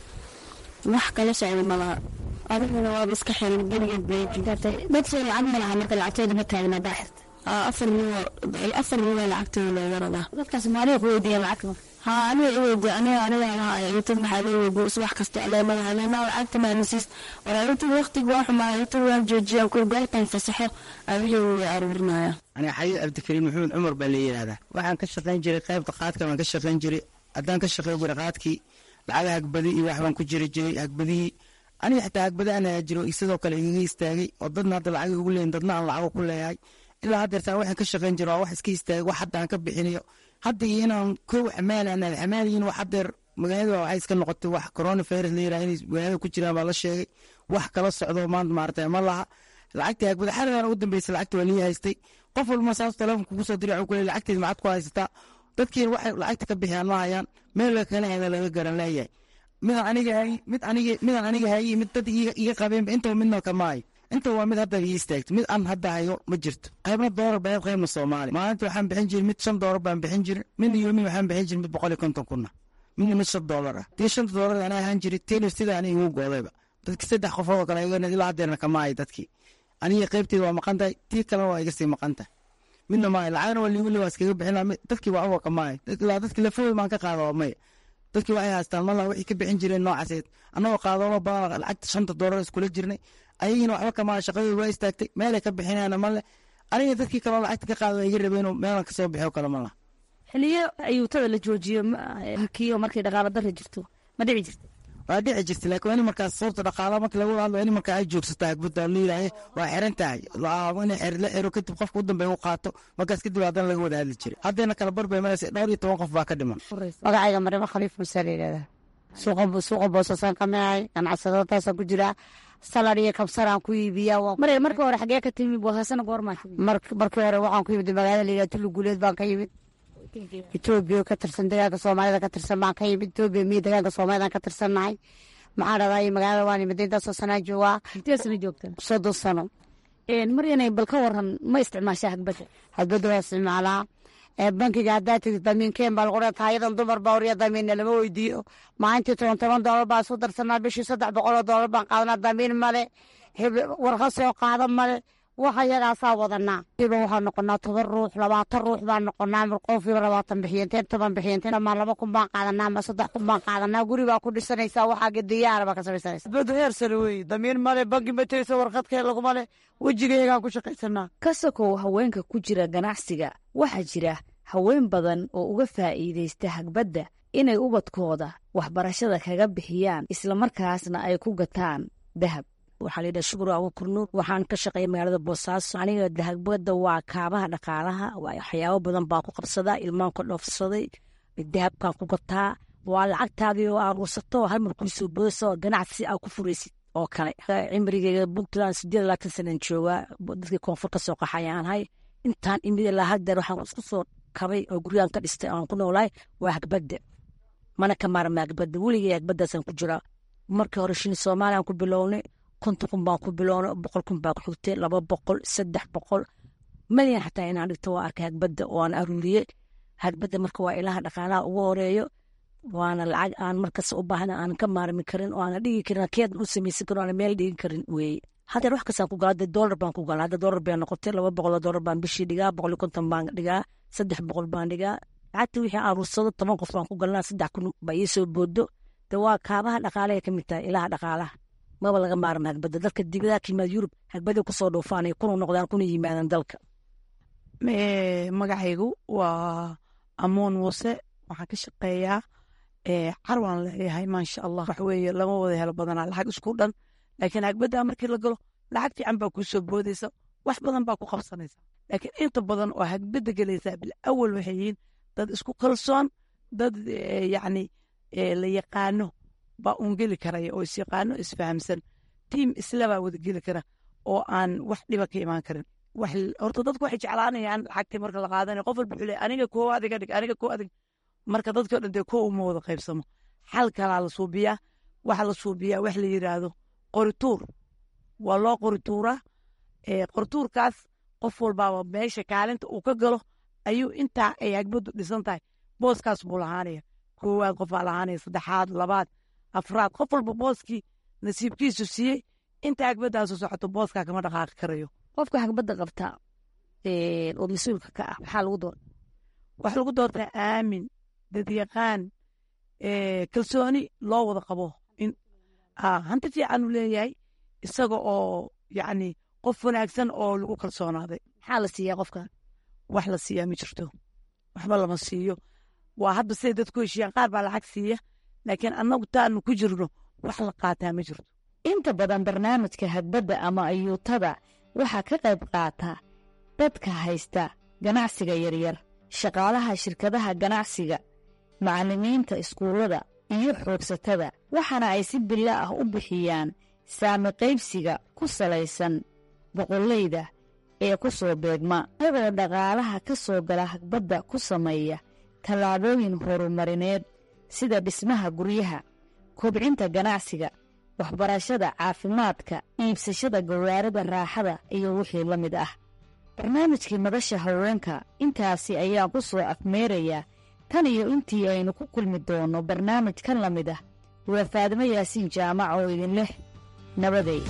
wax kala socda malaha adiguna waaba iska xiran geligeed bay dad soo lacag ma laha marka lacagtooda ma taagna daaxirta afar milyan afar milyan lacagtooda looga radaa dadkaas maaliga ku weydiiya lacagta haa aniga i weydiiya aniga aniga lahaa ayuutad maxaa loo weydiiya subax kasta aleemadaha leemaa lacagta maanasiis war ayuutad waqtiga waa xumaa ayuutad waan joojiyaan kuwa goortan fasaxo ay wixii way aruurinaya aniga xayiid cabdikariim maxamed cumar baa la yidhaahdaa waxaan ka shaqayn jiray qaybta qaadka baan ka shaqayn jiray haddaan ka shaqeyn jiray qaadkii lacaga hagbadi iyo wax baan ku jiri jiray hagbadihii aniga xitaa hagbada aan ayaa jiro sidoo kale igaga istaagay oo dadna hadda lacag ugu leeyin dadna aan lacago ku leeyahay ilaa haddeertaa waxaan ka shaqayn jiro waa wax iska istaagay wax hadda aan ka bixinayo hadda iyo inaan kow xamaal aan xamaaliyiin wax haddeer magaalada waxay iska noqotay wax corona virus la yiraha inay magaalada ku jiraan baa la sheegay wax kala socdo maanta maaragtay ma laha lacagtii hagbada xarigan ugu dambeysay lacagta waa lii haystay qof walba saas telefonka kugu soo diray wuxuu ku leeyahay lacagteed macad ku haysataa dadkiina waxay lacagta ka bixiyaan ma hayaan meel la kala heda laga garan leeyahay midaan aniga hay mid aniga midaan aniga hayay mid dad iga qabeenba intaba midna kamaayo inta waa mid hadda ii istaagto mid aan hadda hayo ma jirto qaybna doolar baa qaybna soomaali maalinta waxaan bixin jiray mid shan doolar baan bixin jiray midna yoomin waxaan bixin jiray mid boqol iyo konton kuna midna mid shan doolar ah tii shanta doolar anaa ahaan jiray tiina sida aniga igu goodayba dadki saddex qofood oo kale iga ilaa haddeerna kamaayo dadkii aniga qaybteeda waa maqan tahay tii kalena waa iga sii maqan tahay midna maayo lacagna waa liigu waa iskaga bixina dadkii waa uwa kamaayo ilaa dadki lafahooda maan ka qaada waa maya dadkii waxay haystaan mala wixii ka bixin jireen noocaseed annagoo qaadoono badan lacagta shanta doolar iskula jirnay ayagiina waxba kama shaqadooda waa istaagtay meelay ka bixinayna male aniga dadkii kaloo lacagta ka qaada iga rabeen meelan kasoo bixiyo kale mala xiliyo ayuutada la joojiyo kiyo markay dhaqaalo darra jirto ma dhici jirta waa dhici jirta laakiin waa in markaas sababta dhaqaala marka lagu hadlo waa in markaa ay joogsato agbada layidhaahe waa xiran tahay in xer la xiro kadib qofka u dambeeya u qaato markaas kadib haddana laga wada hadli jiray haddayna kala barbay maraysa dhowr iyo toban qof baa ka dhiman magacayga marimo khaliif muuse la yidhahdaa suuqa suuqa boosasaan ka micay ganacsadataasaan ku jiraa salad iyo kabsaraan ku iibiyaa mare markii hore xagee ka timi boosasana goormaa markii hore waxaan ku yimid magaalada la yidhaha tulu guuleed baan ka yimid etoobiya ka tirsan degaanka soomaalida ka tirsan baan ka yimid etoobiya miyo degaanka soomaalidaan ka tirsannahay maxaa dhahdaa magaalada waan imid intaasoo sanaa joogaa intee sana joogta soddon sano maryanay bal ka waran ma isticmaashaa hagbadda hagbadda waa isticmaalaa bankiga haddaa tiri damiinkeen baa lagu dhataa ayadan dumar baa wariya damiinna lama weydiiyo maalintii toban toban doolar baan isu darsanaa bishii saddex boqoloo doolar baan qaadanaa damiin male warqa soo qaada male waxa yagaasaa wadanaa iba waxaa noqonaa toban ruux labaatan ruux baan noqonaa marqoofiiba labaatan bixiyeenteen toban bixiyeenteen dhamaan laba kun baan qaadanaa ma saddex kun baan qaadanaa guri baa ku dhisanaysaa waxaa gediyaara baa ka samaysanaysa bada heer sare weeye damiin male banki ma tegaysa warqadkee laguma le wejigayagaan ku shaqaysanaa ka sokow haweenka ku jira ganacsiga waxaa jira haween badan oo uga faa'iidaysta hagbadda inay ubadkooda waxbarashada kaga bixiyaan islamarkaasna ay ku gataan dahab waxaa layidhaha shukur agu kurnuur waxaan ka shaqeeya magaalada boosaaso aniga dahagbada waa kaabaha dhaqaalaha waxyaabo badan baa ku qabsadaa ilmaan ka dhoofsaday dahabkaan ku gataa waa lacagtaadii oo aruursato hal mar kuusoo boodasa ganacsi aa ku furaysid oo kale cimrigeyga puntland sideed labaatan sanan joogaa dadkii koonfur ka soo qaxayaan ahay intaan imid ilaa haddeer waxaan isku soo kabay oo guryahan ka dhistay aan ku noolahay waa hagbadda mana ka maarma hagbadda weligay hagbadaasaan ku jiraa markii hore shini soomaaliyan ku bilownay konton kun baan ku bilownay boqol kun baa ku xigtay laba boqol saddex boqol malyan xataa inaan dhigto waa arkay hagbadda oo aan aruuriyey hagbadda marka waa ilaha dhaqaalaha ugu horeeyo waana lacag aan markas u baahna aan ka maarmi karin oo aana dhigi karin keedan u samaysan karin aana meel dhigi karin weeye haddeer wax kastaan ku gala hadda doolar baan ku gala hadda doolar bay noqotay laba boqoloo doolar baan bishii dhigaa boqol iyo konton baan dhigaa saddex boqol baan dhigaa lacagta wixii aruursado toban qof baan ku galnaa saddex kun baa ii soo boodo de waa kaabaha dhaqaalahay ka mid tahay ilaha dhaqaalaha maba laga maarma hagbadda dalka dibadaha ka yimaad yurub hagbaday kusoo dhuufaanay kuna noqdaan kuna yimaadaan dalka magacaygu waa amoon muuse waxaan ka shaqeeyaa carwaan leeyahay maasha allah wax weeye lama wada helo badanaa lacag isku dhan laakiin hagbadda markii la galo lacag fiican baa kuu soo boodaysa wax badan baa ku qabsanaysa laakiin inta badan oo hagbadda gelaysaa bil awal waxay yihiin dad isku kalsoon dad yacni la yaqaano baa uun geli karaya oo isyaqaano isfahamsan tiim islabaa wada geli kara oo aan wax dhiba ka imaan karin horta dadku waxay jeclaanayaan lacagtii marka la qaadanaya qof walba wuxuu leeyahay aniga koo adiga dhig aniga koo adig marka dadkao dhan dee koo uma wada qaybsamo xal kalaa la suubiyaa waxa la suubiyaa wax la yidhaahdo qorituur waa loo qorituuraa qorituurkaas qof walbaaba meesha kaalinta uu ka galo ayuu intaa ay hagbaddu dhisan tahay booskaas buu lahaanaya koowaad qofaa lahaanaya saddexaad labaad afraad qof walba booskii nasiibkiisu siiyey inta hagbadaasu socoto booskaa kama dhaqaaqi karayo qofka hagbadda qabta oo mas-uulka ka ah maxaa lagu doorta waxaa lagu doortaa aamin dadyaqaan kalsooni loo wada qabo hanti fiican uu leeyahay isaga oo yacni qof wanaagsan oo lagu kalsoonaaday maxaa la siiyaa qofka wax la siiyaa ma jirto waxba lama siiyo waa hadba siday dadku heshiiyaan qaar baa lacag siiya laakiin annagu taanu ku jirno wax la qaataa ma jirto inta badan barnaamijka hagbadda ama ayuutada waxaa ka qayb qaata dadka haysta ganacsiga yaryar shaqaalaha shirkadaha ganacsiga macallimiinta iskuullada iyo xoogsatada waxaana ay si bilo ah u bixiyaan saami qaybsiga ku salaysan boqollayda ee ku soo beegma habada dhaqaalaha ka soo gala hagbadda ku sameeya tallaabooyin horumarineed sida dhismaha guryaha kobcinta ganacsiga waxbarashada caafimaadka iibsashada gawaarida raaxada iyo wixii la mid ah barnaamijkii madasha haweenka intaasi ayaan ku soo afmeerayaa tan iyo intii aynu ku kulmi doonno barnaamij kan la mid ah waa faadimo yaasiin jaamac oo idin leh nabaday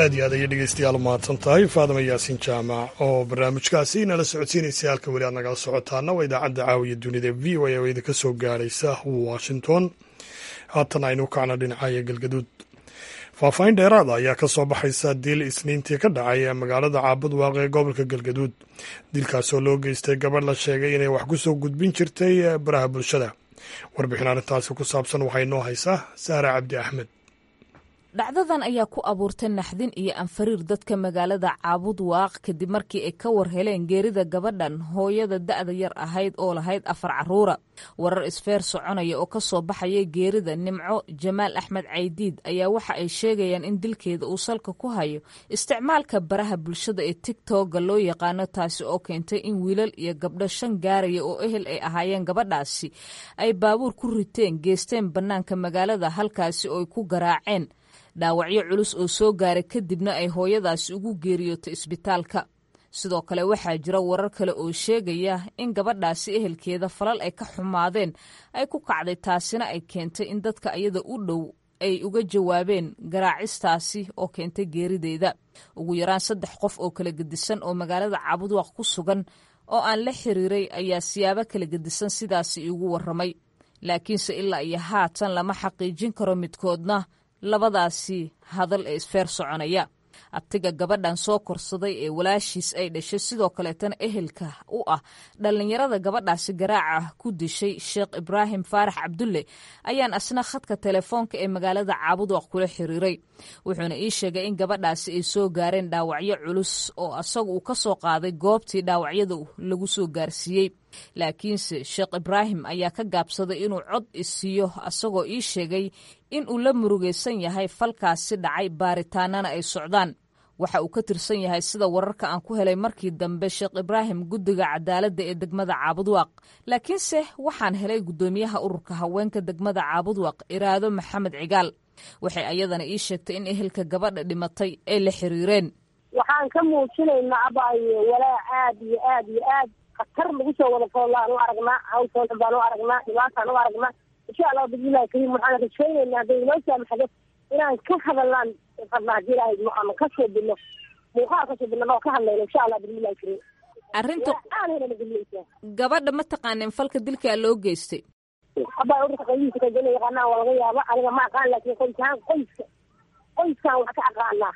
aad iyo aad ayay dhegeystayaal mahadsan tahay faadama yaasiin jaamac oo barnaamijkaasi nala socodsiinaysa halka weli aad nagala socotaana waa idaacadda caawiya dunida v o a oo idinka soo gaaraysa washington haatan aynu kacna dhinacaya galgaduud faahfaahin dheeraada ayaa ka soo baxaysa dil isniintii ka dhacay ee magaalada caabud waaqe ee gobolka galgaduud dilkaasoo loo geystay gabadh la sheegay inay wax ku soo gudbin jirtay baraha bulshada warbixin arrintaasi ku saabsan waxaa inoo haysaa saare cabdi axmed dhacdadan ayaa ku abuurtay naxdin iyo anfariir dadka magaalada caabud waaq kadib markii ay ka war heleen geerida gabadhan hooyada da'da yar ahayd oo lahayd afar carruura warar isfeer soconaya oo ka soo baxaya geerida nimco jamaal axmed caydiid ayaa waxa ay sheegayaan in dilkeeda uu salka ku hayo isticmaalka baraha bulshada ee tigtogga loo yaqaano taasi oo keentay in wiilal iyo gabdho shan gaaraya oo ehel ay ahaayeen gabadhaasi ay baabuur ku riteen geesteen bannaanka magaalada halkaasi oo ay ku garaaceen dhaawacyo culus oo soo gaaray kadibna ay hooyadaasi ugu geeriyootay isbitaalka sidoo kale waxaa jira warar kale oo sheegaya in gabadhaasi ehelkeeda falal ay ka xumaadeen ay ku kacday taasina ay keentay in dadka iyada u dhow ay uga jawaabeen garaacistaasi oo keentay geerideeda ugu yaraan saddex qof oo kala gedisan oo magaalada caabudwaaq ku sugan oo aan la xiriiray ayaa siyaabo kala gedisan sidaasi iigu warramay laakiinse ilaa iyo haatan lama xaqiijin karo midkoodna labadaasi hadal ee isfeer soconaya abtiga gabadhan soo korsaday ee walaashiis ay dhashay sidoo kaleetana ehelka u ah dhallinyarada gabadhaasi garaaca ku dishay sheekh ibraahim faarax cabdulle ayaan asna khadka telefoonka ee magaalada caabudwaq kula xiriiray wuxuuna ii sheegay in gabadhaasi ay soo gaareen dhaawacyo culus oo asagu uu ka soo qaaday goobtii dhaawacyada lagu soo gaarsiiyey laakiinse sheekh ibraahim ayaa ka gaabsaday inuu cod isiiyo asagoo ii sheegay in uu la murugaysan yahay falkaasi dhacay baaritaanana ay socdaan waxa uu ka tirsan yahay sida wararka aan ku helay markii dambe sheekh ibraahim guddiga cadaaladda ee degmada caabudwaaq laakiinse waxaan helay guddoomiyaha ururka haweenka degmada caabudwaaq iraado maxamed cigaal waxay ayadana ii sheegtay in ehelka gabadha dhimatay ay la xiriireen waxaan ka muujinaynaa abaayo walaa aad iyo aad iyo aad khatar lagu soo wada foolaan u aragnaa hawsoodan baan u aragnaa dhibaataan u aragnaa insha allah bismillahi kariim waxaan rajaynaynaa hadday inoo saamaxdo inaan ka hadalnaan fadnaa hadii ilaahay ama ka soo bilno muuqaal ka soo bilno oo ka hadlayno insha allah bismillahi kariim arrinta aanayna geliyeysaa gabadha ma taqaanin falka dilkaa loo geystay abaa ururka qaybihiisa kajana yaqaanaa waa laga yaaba aniga ma aqaan laakiin qoysahaan qoyska qoyskaan wax ka aqaanaa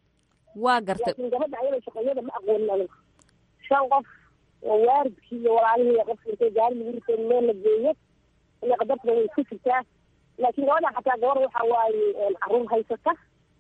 waa gartay laakiin gabadha ayada shaqeeyada ma aqoonin aniga shan qof oo waalidkii iyo walaalihii qof intay gaari lagu ritay meel la geeyo ila qadartana way iska jirtaa laakiin gabadha xataa gabar waxa waaye caruur haysata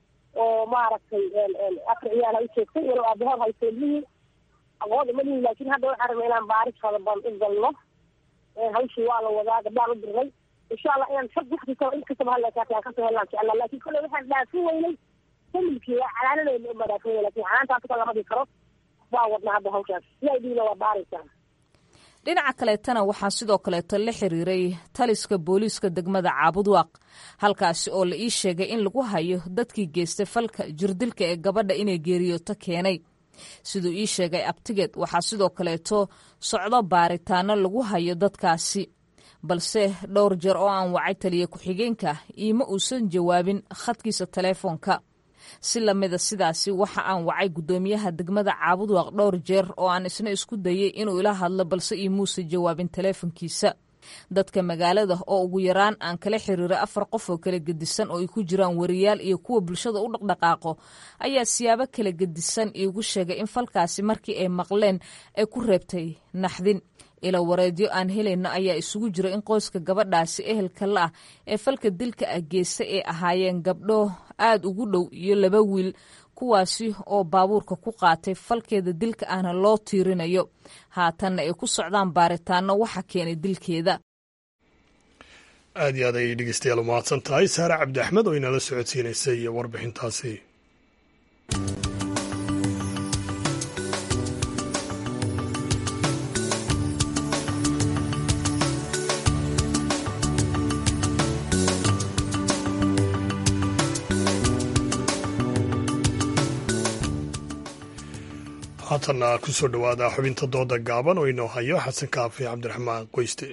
oo maaragtay afar ciyaal ha u joogtay walow aabahood haysto ilmihii aqoon uma lihin laakiin hadda waxaan rabnay inaan baaris fadaban u galno hawshii waa la wadaa gabdhaan u dirnay insha allah inaan sab wax kastaba in kastaba halleekaataan kasoo helnaa insha allah laakiin kolley waxaan dhaafin weynay familkii waa calaanadeyna uma dhaafin weynay laakiin calaantaas kale lama dhigi karo waa wadnaa hadda hawshaas si ay dhiina waa baaraysaa dhinaca kaleetana waxaa sidoo kaleeto la xiriiray taliska booliiska degmada caabudwaaq halkaasi oo la ii sheegay in lagu hayo dadkii geystay falka jirdilka ee gabadha inay geeriyooto keenay siduu ii sheegay abtigeed waxaa sidoo kaleeto socdo baaritaano lagu hayo dadkaasi balse dhowr jeer oo aan wacay taliya ku-xigeenka iima uusan jawaabin khadkiisa teleefoonka si lamida sidaasi waxa aan wacay guddoomiyaha degmada caabudwaaq dhowr jeer oo aan isna isku dayay inuu ila hadlo balse iimuusa jawaabin teleefonkiisa dadka magaalada oo ugu yaraan aan kala xiriiray afar qof oo kala gedisan oo ay ku jiraan wariyaal iyo kuwa bulshada u dhaqdhaqaaqo ayaa siyaabo kala gedisan iigu sheegay in falkaasi markii ay maqleen ay ku reebtay naxdin ila wareedyo aan helayno ayaa isugu jira in qoyska gabadhaasi ehelka la ah ee falka dilka ah geysta ay ahaayeen gabdho aad ugu dhow iyo laba wiil kuwaasi oo baabuurka ku qaatay falkeeda dilka ahna loo tiirinayo haatanna ay ku socdaan baaritaano waxa keenay dilkeeda aad iyo aad ayay dhegeystayaal u mahadsan tahay saare cabdi axmed oo inala socodsiinaysay warbixintaasi haatanna ku soo dhowaada xubinta dooda gaaban oo inoo hayo xasan kaafi cabdiraxmaan qoyste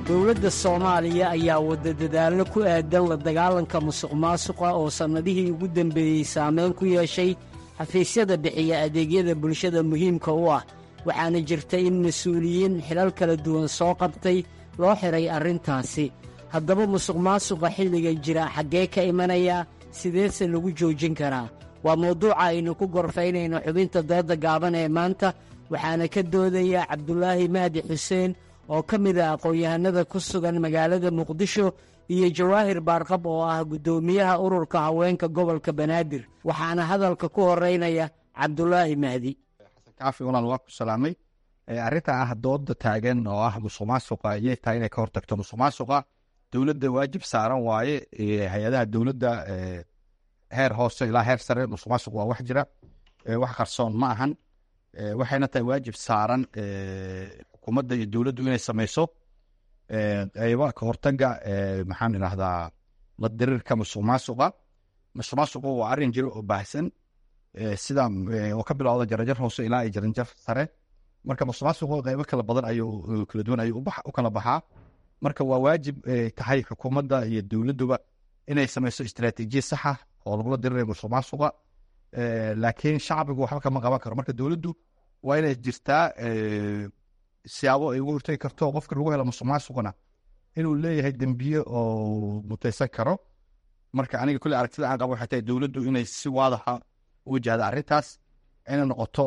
dowladda soomaaliya ayaa wadda dadaallo ku aadan la dagaalanka musuq maasuqa oo sannadihii ugu dembeeyey saameyn ku yeeshay xafiisyada bixiya adeegyada bulshada muhiimka u ah waxaana jirta in mas-uuliyiin xilal kala duwan soo qabtay loo xidhay arrintaasi haddaba musuq maasuqa xilliga jira xaggee ka imanaya sideese lagu joojin karaa waa mawduuca aynu ku gorfaynayno xubinta dooda gaaban ee maanta waxaana ka doodaya cabdulaahi mahdi xuseen oo ka mid ah aqoon-yahanada ku sugan magaalada muqdisho iyo jawaahir baarqab oo ah guddoomiyaha ururka haweenka gobolka banaadir waxaana hadalka ku horeynaya cabdulaahi mahdi kaafi walaal waa ku salaamay arrinta ah dooda taagan oo ah musuq maasuqa ayay tahay inay ka hortagto musuq maasuqa dowladda waajib saaran waaye hay-adaha dowladda heer hoose ilaa heer sare musuq maasuq waa wax jira wax qarsoon ma ahan waxayna tahay waajib saaran xukuumadda iyo dowladdu inay sameyso qayba ka hortaga maxaan idhahdaa la dirirka musuq maasuqa musuq maasuqu waa arrin jiro oo baahsan sida oo ka bilowda jarajar hoose ilaa iyo jaranjar sare marka musuq maasuqu qaybo kala badan ayuu kala duwan ayuu u kala baxaa marka waa waajib tahay xukuumadda iyo dowladduba inay sameyso istaraatiijiya saxa oo lagula dirirayo musuq maasuqa laakiin shacbigu waxba kama qaban karo marka dowladdu waa inay jirtaa siyaabo ay uga hortagi karto qofka lagu helo musuq maasuqna inuu leeyahay dembiye oo mutaysan karo marka aniga kulle aragtida aan qabo waxay tahay dowladdu inay si waadaxa u wajahda arrintaas inay noqoto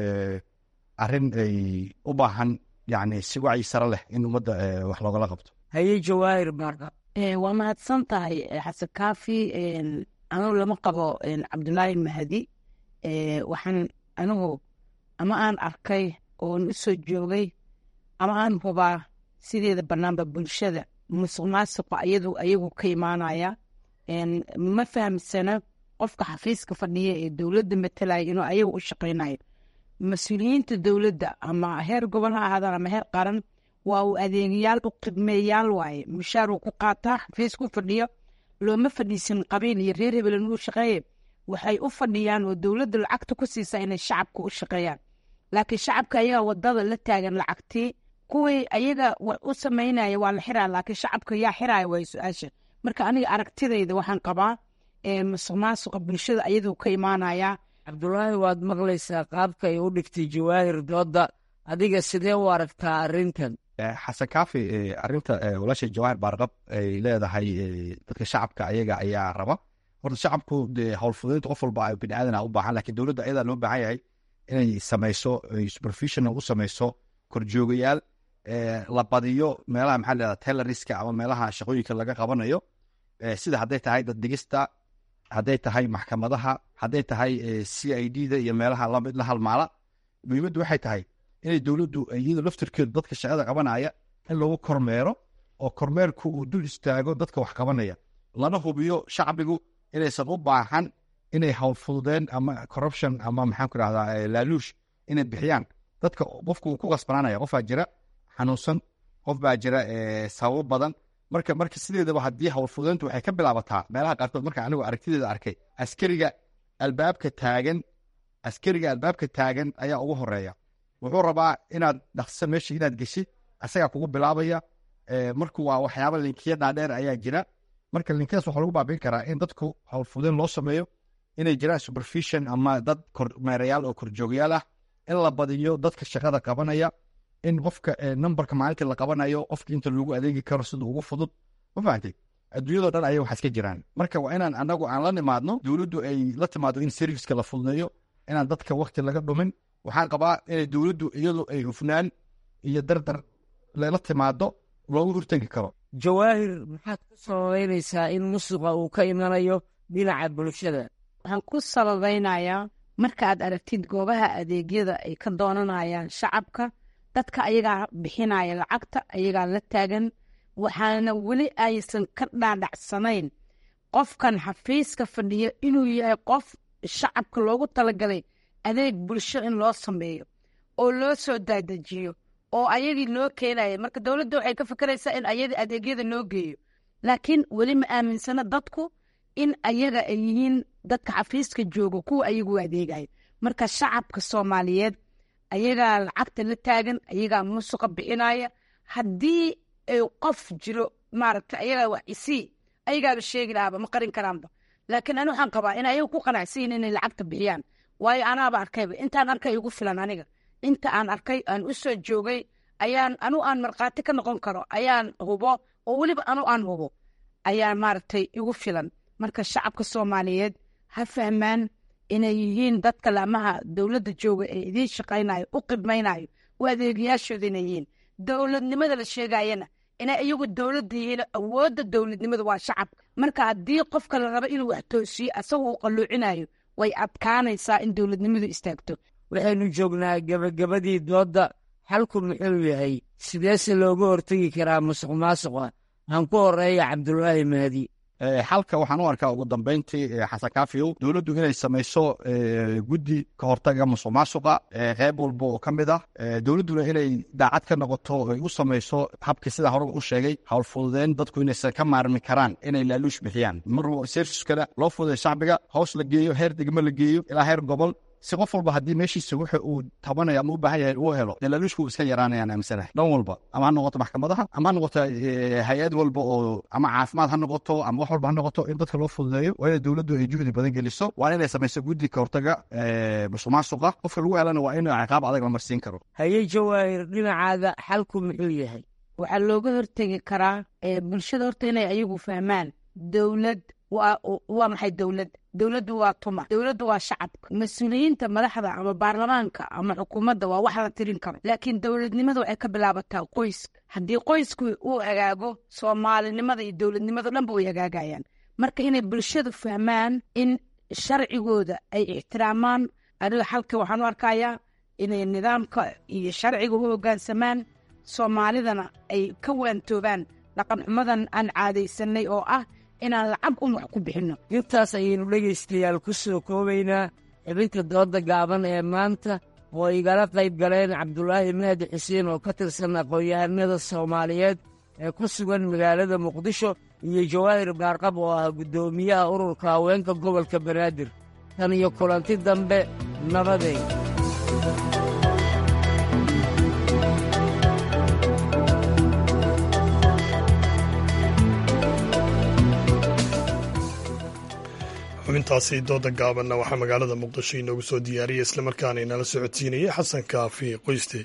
arrin ay u baahan yani si wacyi sare leh in ummadda wax loogala qabto haye jawaahir baarqa waa mahadsan tahay xasan kaafi anigu lama qabo cabdulaahi mahdi waxaan anigu ama aan arkay oon u soo joogay ama aan hubaa sideeda banaanba bulshada musuq maasuqa iyadu ayagu ka imaanaya ma fahamsana qofka xafiiska fadhiya ee dowladda matalaya inuu ayaga u shaqaynayo mas-uuliyiinta dowladda ama heer gobol ha ahaadaan ama heer qaran waa uu adeegayaal u khidmeeyaal waaye mushaar uu ku qaataa xafiis ku fadhiyo looma fadhiisan qabiil iyo reer hebel inuu shaqeeye waxay u fadhiyaan oo dowladda lacagta ku siisaa inay shacabka u shaqeeyaan laakiin shacabka ayaga wadada la taagan lacagtii kuwii ayaga u sameynaya waa la xiraa laakiin shacabka yaa xiraya waay su-aasha marka aniga aragtidayda waxaan qabaa musuq maasuqa bulshada ayaduu ka imaanayaa cabdulaahi waad maqlaysaa qaabka ay u dhigtay jawaahir dooda adiga sidee u aragtaa arrintan xasan kaafi arrinta walaasha jawaahir baarqab ay leedahay dadka shacabka ayaga ayaa raba horta shacabku dee howlfudeynta qof walba bini aadana u baahan lakin dowladda ayadaa loo baahan yahay inay sameyso supervision u sameyso korjoogayaal la badiyo meelaha maxaa leedaha tailoriska ama meelaha shaqooyinka laga qabanayo sida hadday tahay dad digista hadday tahay maxkamadaha hadday tahay c i d da iyo meelaha lamid la halmaala muhiimaddu waxay tahay inay dowladdu iyado laftirkeedu dadka shaqada qabanaya in lagu kormeero oo kormeerku uu dul istaago dadka wax qabanaya lana hubiyo shacbigu inaysan u baahan inay howlfududeen ama corruption ama maxaan ku rahdaa laaluush inay bixiyaan dadka qofku uu ku qasbanaanaya qofaa jira xanuunsan qof baa jira sababo badan marka marka sideedaba haddii howlfududeyntu waxay ka bilaabataa meelaha qaarkood marka anigu aragtideeda arkay askariga albaabka taagan askariga albaabka taagan ayaa ugu horeeya wuxuu rabaa inaad dhaqso meesha inaad geshid asagaa kugu bilaabaya marku waa waxyaaba linkiya dhaadheer ayaa jira marka linkiyadaas waxaa lagu baabin karaa in dadku howlfudeyn loo sameeyo inay jiraan supervision ama dad kormeerayaal oo korjoogayaal ah in la badiyo dadka shaqada qabanaya in qofka numberka maalintii la qabanayo qofka inta loogu adeegi karo sida ugu fudud ma fahamtay adduunyadoo dhan ayay waxaas ka jiraan marka waa inaan anagu aan la nimaadno dowladdu ay la timaado in serviceka la fududeeyo inaan dadka wakti laga dhumin waxaan qabaa inay dowladdu iyadu ay hufnaan iyo dardar lela timaado loogu hortegi karo jawaahir maxaad ku sababeynaysaa in musuqa uu ka imanayo dhinaca bulshada waxaan ku sababeynayaa markaaad aragtid goobaha adeegyada ay ka doonanayaan shacabka dadka ayagaa bixinaya lacagta ayagaa la taagan waxaana weli aysan ka dhaadhacsanayn qofkan xafiiska fadhiyo inuu yahay qof shacabka loogu talagalay adeeg bulsho in loo sameeyo oo loo soo daadajiyo oo ayagii loo keenaya marka dowladda waxay ka fikeraysaa in ayadii adeegyada loo geeyo laakiin weli ma aaminsana dadku in ayaga ay yihiin dadka xafiiska jooga kuwa ayagu adeegayo marka shacabka soomaaliyeed ayagaa lacagta la taagan ayagaa musuqa bixinaya haddii qof jiro maaragta ayagaa wax isii ayagaaba sheegi lahaaba ma qarin karaanba laakiin ani waxaan qabaa in ayaga ku qanacsiyin inay lacagta bixiyaan waayo anaaba arkayba intaan arkay igu filan aniga inta aan arkay aan u soo joogay ayaan anu aan markhaati ka noqon karo ayaan hubo oo weliba anu aan hubo ayaa maaragtay igu filan marka shacabka soomaaliyeed ha fahmaan inay yihiin dadka laamaha dowladda jooga ee idiin shaqaynayo u qibmaynayo u adeegayaashooda inay yihiin dowladnimada la sheegayana inay iyagu dowladda yihiin awoodda dowladnimada waa shacabka marka haddii qofka la rabo inuu wax toosiyo asagoo uu qalluucinayo way adkaanaysaa in dowladnimadu istaagto waxaynu joognaa gebagabadii doodda xalku muxuu yahay sideese looga hortegi karaa musuq maasuqa aan ku horeeya cabdulaahi mahdi xalka waxaan u arkaa ugu dambeyntii xasan kaafiyow dowladdu inay samayso guddi ka hortaga musuq maasuqa qeyb walba oo ka mid ah dowladduna inay daacad ka noqoto ay u samayso habkii sidaa horeba u sheegay howlfududeyn dadku inaysan ka maarmi karaan inay laaluush bixiyaan mar serviskana loo fududay shacbiga hoos la geeyo heer degmo la geeyo ilaa heer gobol si qof walba haddii meeshiisa wuxa uu tabanayo ama u baahan yahay uu helo dee laaluushku iska yaraanayaan aaminsanahay dhan walba ama ha noqoto maxkamadaha ama ha noqoto hay-ad walba oo ama caafimaad ha noqoto ama wax walba ha noqoto in dadka loo fududeeyo waa ina dowladdu ay juhdi badan geliso waa inay samayso guddi ka hortaga musuq maasuqa qofka lagu helana waa in ciqaab adag la marsiin karo haye jawaahir dhinacaada xalku muxuu yahay waxaa looga hortegi karaa bulshada horta inay ayagu fahmaan dowlad waa maxay dowlad dowladdu waa tuma dowladdu waa shacabka mas-uuliyiinta madaxda ama baarlamaanka ama xukuumadda waa wax la tirin karo laakiin dowladnimada waxay ka bilaabataa qoyska haddii qoysku uu hagaago soomaalinimada iyo dowladnimada dhanba way hagaagayaan marka inay bulshadu fahmaan in sharcigooda ay ixtiraamaan aniga xalka waxaan u arkayaa inay nidaamka iyo sharciga u hoggaansamaan soomaalidana ay ka waantoobaan dhaqan xumadan aan caadaysanay oo ah inaan lacag un wax ku bixinno intaas ayaynu dhegaystayaal ku soo koobaynaa xibinta dooda gaaban ee maanta oo igala qayb galeen cabdulaahi mahdi xuseen oo ka tirsan aqoon-yahanada soomaaliyeed ee ku sugan magaalada muqdisho iyo jawaahir baarqab oo ah guddoomiyaha ururka haweenka gobolka banaadir tan iyo kulanti dambe nabadeed xubintaasi dooda gaabanna waxaa magaalada muqdisho inoogu soo diyaariyay islamarkaana inala socodsiinayay xasan kaafi qoyste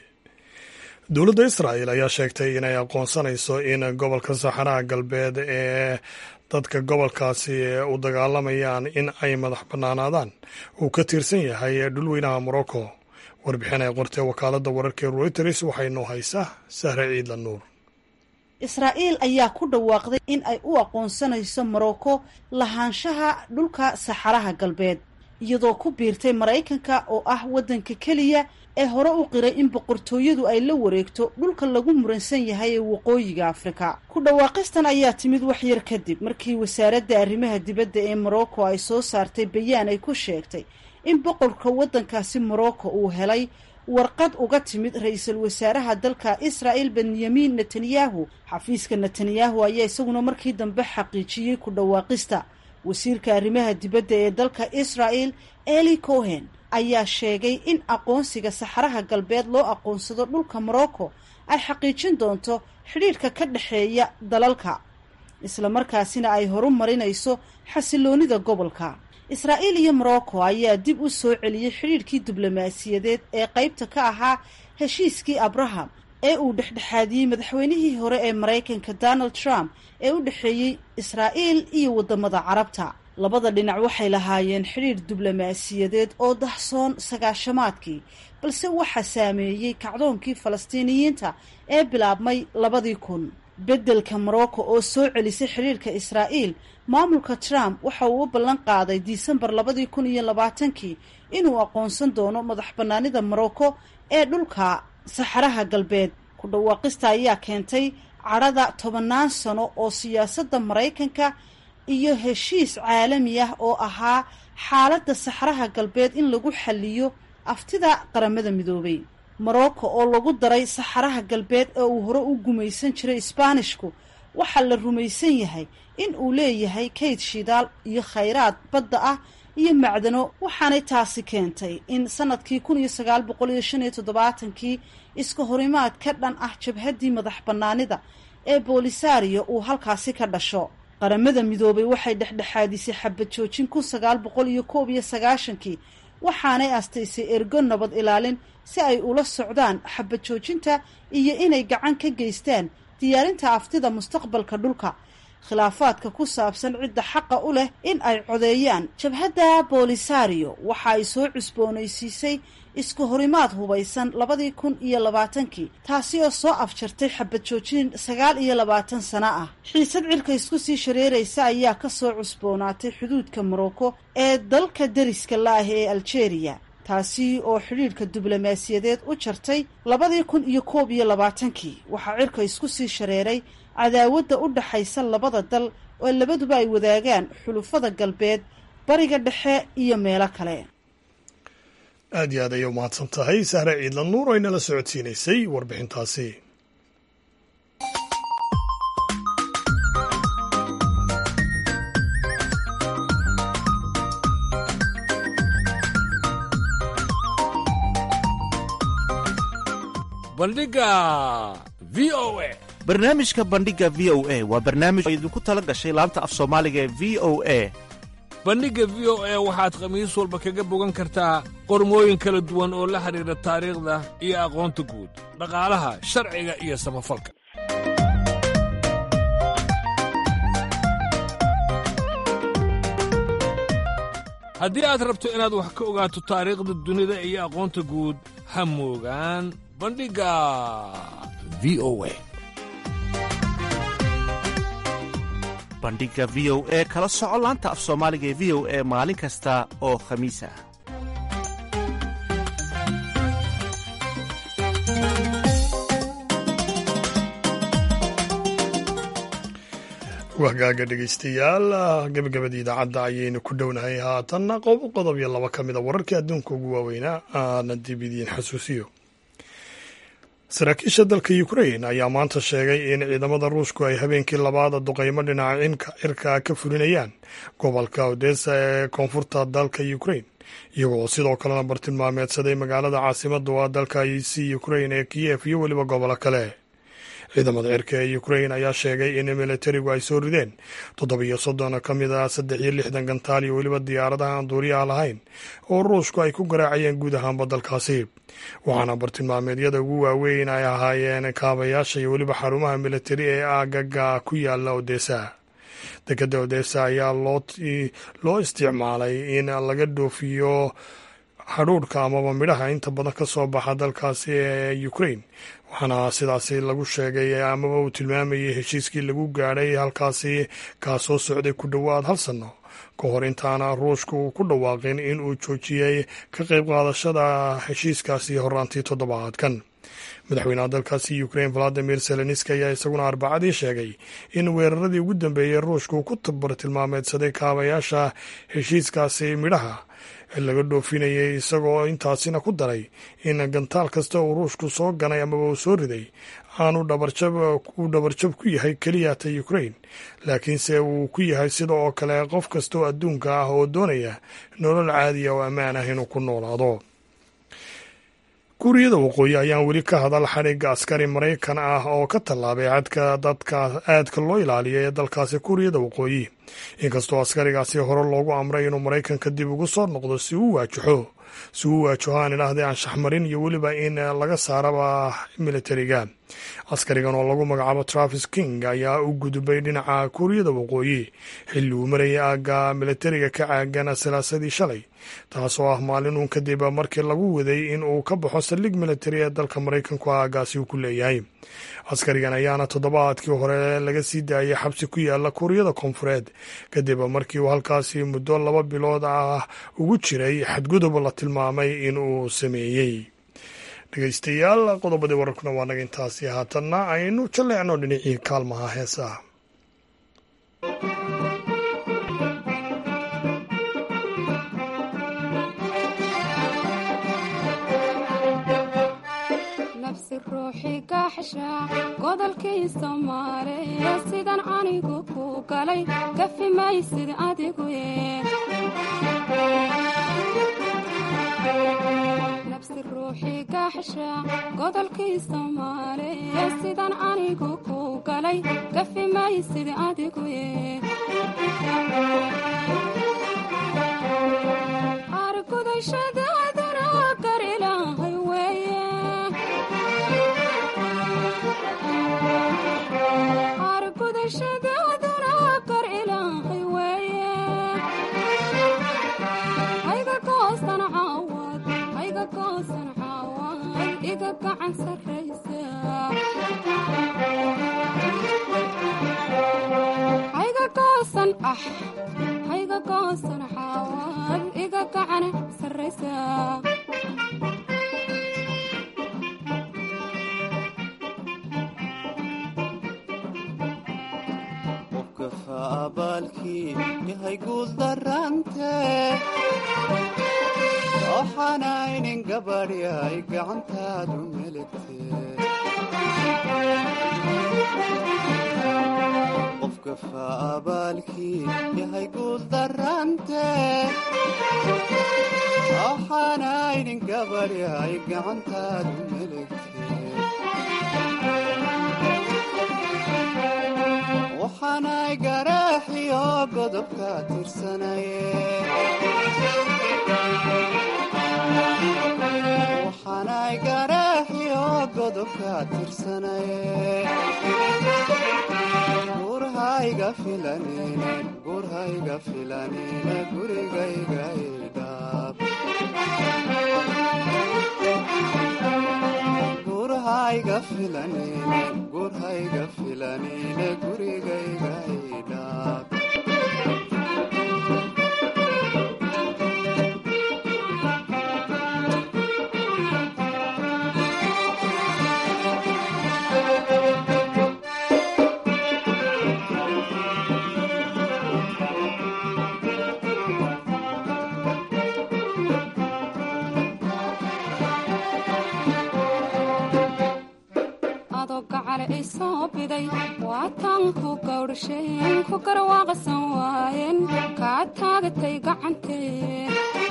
dowladda israa'el ayaa sheegtay inay aqoonsanayso in gobolka saxaraha galbeed ee dadka gobolkaasi u dagaalamayaan in ay madax bannaanaadaan uu ka tirsan yahay dhulweynaha morocco warbixin ay qortee wakaaladda wararkee reuters waxay noo haysaa sahre ciidla nuur israa'iil ayaa ku dhawaaqday in ay u aqoonsanayso morocco lahaanshaha dhulka saxaraha galbeed iyadoo ku biirtay maraykanka oo ah waddanka keliya ee hore u qiray in boqortooyadu ay la wareegto dhulka lagu muransan yahay ee waqooyiga afrika ku dhawaaqistan ayaa timid wax yar kadib markii wasaaradda arrimaha dibadda ee morocco ay soo saartay bayaan ay ku sheegtay in boqorka waddankaasi morocco uu helay warqad uga timid ra-iisul wasaaraha dalka israa'el benyamin netanyahu xafiiska netanyahu ayaa isaguna markii dambe xaqiijiyey ku dhawaaqista wasiirka arrimaha dibadda ee dalka israa'el eli cohen ayaa sheegay in aqoonsiga saxaraha galbeed loo aqoonsado dhulka morocco ay xaqiijin doonto xidhiidhka ka dhexeeya dalalka islamarkaasina ay horu marinayso xasiloonida gobolka israa'iil iyo morocco ayaa dib u soo celiyey xidhiidhkii diblomaasiyadeed ee qaybta ka ahaa heshiiskii abraham ee uu dhexdhexaadiyey madaxweynihii hore ee maraykanka donald trump ee u dhexeeyey israa'iil iyo waddamada carabta labada dhinac waxay lahaayeen xidhiidh diblomaasiyadeed oo dahsoon sagaashamaadkii balse waxaa saameeyey kacdoonkii falastiiniyiinta ee bilaabmay labadii kun beddelka morocco oo soo celisay xidhiidhka israa'iil maamulka trump waxa uu u ballan qaaday disembar labadii kun iyo labaatankii inuu aqoonsan doono madax bannaanida morocco ee dhulka saxaraha galbeed ku dhawaaqista ayaa keentay cadhada tobannaan sano oo siyaasadda maraykanka iyo heshiis caalami ah oo ahaa xaaladda saxaraha galbeed in lagu xaliyo aftida qaramada midoobay morocco oo lagu daray saxaraha galbeed ee uu hore u gumaysan jiray isbaanishku waxaa la rumaysan yahay in uu leeyahay kayd shidaal iyo khayraad badda ah iyo macdano waxaanay taasi keentay in sanadkii kun iyo sagaal boqol iyo shan iyo toddobaatankii iska horimaad ka dhan ah jabhaddii madax bannaanida ee boolisario uu halkaasi ka dhasho qaramada midoobay waxay dhexdhexaadisay xabad joojin kun sagaal boqol iyo koob iyo sagaashankii waxaanay astaysay ergo nabad ilaalin si ay ula socdaan xabad joojinta iyo inay gacan ka geystaan diyaarinta aftida mustaqbalka dhulka khilaafaadka ku saabsan cidda xaqa u leh in ay codeeyaan jabhadda boolisario waxa ay soo cusboonaysiisay isku horimaad hubaysan labadii kun iyo labaatankii taasi oo soo afjartay xabad joojin sagaal iyo labaatan sano ah xiisad cirka isku sii shareeraysa ayaa ka soo cusboonaatay xuduudka morocco ee dalka deriska la-ah ee algeria taasi oo xidhiidhka diblomaasiyadeed u jartay labadii kun iyo koob iyo labaatankii waxaa cirka isku sii shareeray cadaawadda u dhaxaysa labada dal oo labaduba ay wadaagaan xulufada galbeed bariga dhexe iyo meelo kale aad iyo aad ayay u mahadsan tahay sahre ciidla nuur oo inala socodsiinaysay warbixintaasi bandhiga v o a barnaamijka bandhiga v o a waa barnaamij oo idinku tala gashay laanta af soomaaliga ee v o a bandhigga v o a waxaad khamiis walba kaga bogan kartaa qormooyin kala duwan oo la xidhiidha taariikhda iyo aqoonta guud dhaqaalaha sharciga iyo samafalka haddii aad rabto inaad wax ka ogaato taariikhda dunida iyo aqoonta guud ha moogaan bandhigga v o a bandhigga v o e kala soco laanta af soomaaliga ee v o e maalin kasta oo khamiis ah wahgaaga dhegaystayaal gabagabadii idaacadda ayaynu ku dhownahay haatanna qob qodob iyo laba ka mid a wararkii adduunka ugu waaweynaa aana dib idiin xasuusiyo saraakiisha dalka ukrain ayaa maanta sheegay in ciidamada ruushku ay habeenkii labaada duqaymo dhinaca cirka ka fulinayaan gobolka odesa ee koonfurta dalka ukrain iyagoo sidoo kalena bartilmaameedsaday magaalada caasimada waa dalka c ukrain ee kiyef iyo weliba gobolo kale ciidamada cirka ee ukrain ayaa sheegay in militarigu ay soo rideen toddobiyo soddon ka mid ah saddex iyo lixdan gantaal iyo weliba diyaaradaha aan duuriyaha lahayn oo ruushku ay ku garaacayeen guud ahaanba dalkaasi waxaana bartilmaameedyada ugu waaweyn ay ahaayeen kaabayaasha iyo weliba xarumaha militari ee aagaga ku yaala odesa dekadda odesa ayaa loo isticmaalay in laga dhoofiyo hadhuudhka amaba midhaha inta badan ka soo baxa dalkaasi ee ukrain waxaana sidaasi lagu sheegay amaba uu tilmaamayay heshiiskii lagu gaadhay halkaasi kaa soo socday ku dhowaad hal sanno ka hor intaana ruushku ku dhawaaqin in uu joojiyey ka qayb qaadashada heshiiskaasi horaantii toddobaadkan madaxweynaha dalkaasi ukrain valadimir zelenski ayaa isaguna arbacadii sheegay in weeraradii ugu dambeeyey ruushku ku bartilmaameedsaday kaabayaasha heshiiskaasi midhaha laga dhoofinayay isagoo intaasina ku daray in gantaal kasta uu ruushku soo ganay amaba uu soo riday aanu dhabarjab uu dhabarjab ku yahay keliya ta ukrain laakiinse uu ku yahay sida oo kale qof kasta oo adduunka ah oo doonaya nolol caadiya oo ammaan ah inuu ku noolaado kuuriyada waqooyi ayaan weli ka hadal xadhigga askari maraykan ah oo ka tallaabay cadka dadka aadka loo ilaaliya ee dalkaasi kuuriyada waqooyi inkastoo askarigaasi hore loogu amray inuu maraykanka dib ugu soo noqdo si uu waajaxo si uu waajaho aan idhaahday anshaxmarin iyo weliba in laga saaraba militariga askarigan oo lagu magacaabo travis king ayaa u gudbay dhinaca kuuriyada waqooyi xilli uu marayay aagga militariga ka caagan salaasadii shalay taasoo ah maalin uun kadib markii lagu waday in uu ka baxo saldhig militari ee dalka maraykanku aagaasi uu ku leeyahay askarigan ayaana toddobaadkii hore laga sii daayay xabsi ku yaala kuuriyada koonfureed kadib markii uu halkaasi muddo laba bilood ah ugu jiray xadgudub la tilmaamay in uu sameeyey dhegeystayaal qodobadii wararkuna waa naga intaasi haatanna aynu jaleecno dhinacii kaalmaha heesaha godolkii soomaaliya sidan anigu ku galay gafi maysid adigu nabsi ruuxii gaax xesha godolkii soomaaliya sidan anigu ku galay gafi maysid adigu argudashadaadana gar ilaahay weeye argudashadaadana gar ilaahay weeye hayga goosan caawad hayga goosan caawad iga gacan sarraysa hayga goosan ah hayga goosan caawad iga gacan sarraysa qofka abaalkii yahay guul darante waxaanaynin gabadhyay gacantaadu meligte qofka faabaalkii yahay guul darante waxaanaynin gabadhyay gacantaadu meligte waxaanay garaaxiyo godobka tirsanaye waxaanay garaaxiyo godobka tirsanaye gurhayga filanine gurhayga filanine gurigayga idhaab gurhayga filanine gurhayga filanine gurigayga idhaab adoo gacale i soo biday waataan ku gawdhasheen ku garwaaqsan waayeen kaa taagatay gacantee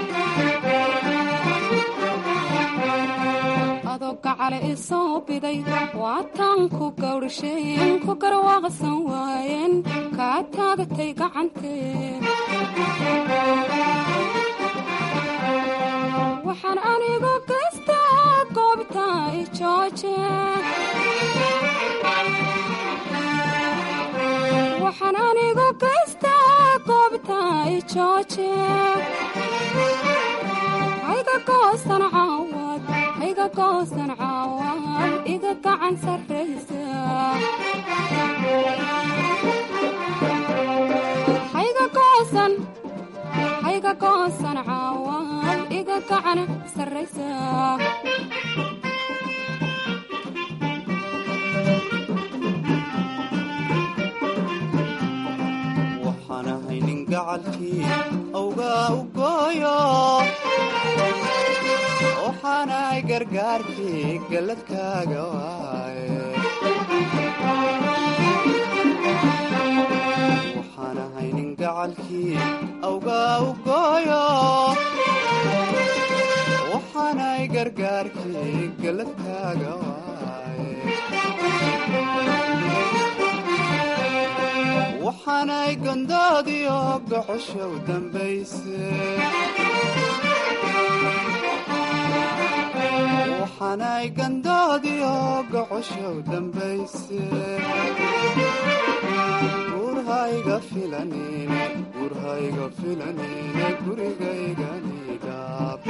adoo gacale i soo biday waataan ku gawdhasheen ku garwaaqsan waayeen kaa taagatay gacantee waxaan anigu gaystaa goobta i jooje waxaan anigu gaystaa goobta i jooje hayga goosan caawad hayga goosan caawad iga gacan sarraysa hayga goosan hayga goosan caawad iga gacan sarraysa waxaan ahay nin gacalkii awgaa u gooyo waxaanay gargaarkii galladkaaga waaye waxaan ahay nin gacalkii awgaa u gooyo waxaanay gargaarkii galladkaaga waaye waxaanay gondoodiyo gocoshow dambayse waxaanay gandoodiyo gocoshow dambayse gurhayga filanine gurhayga filanine gurigayganidhaab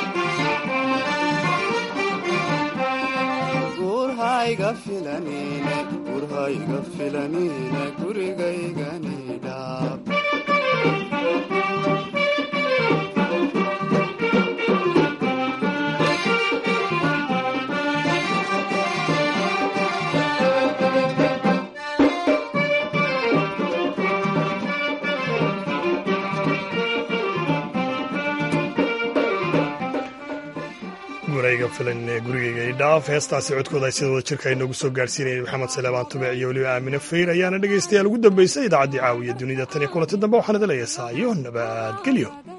gurhayga filanine gurhayga filanine gurigayganidhaab gurayga filan ee gurigayga idhaaf heestaasi codkooda ay sida wada jirka ay noogu soo gaarsiinayeen maxamed saleebaan tubec iyo weliba aamine fayr ayaana dhegaystayaal ugu dambaysay idaacaddii caawiya dunida tan iyo kulanti dambe waxaan idin leeyahay saayo nabadgelyo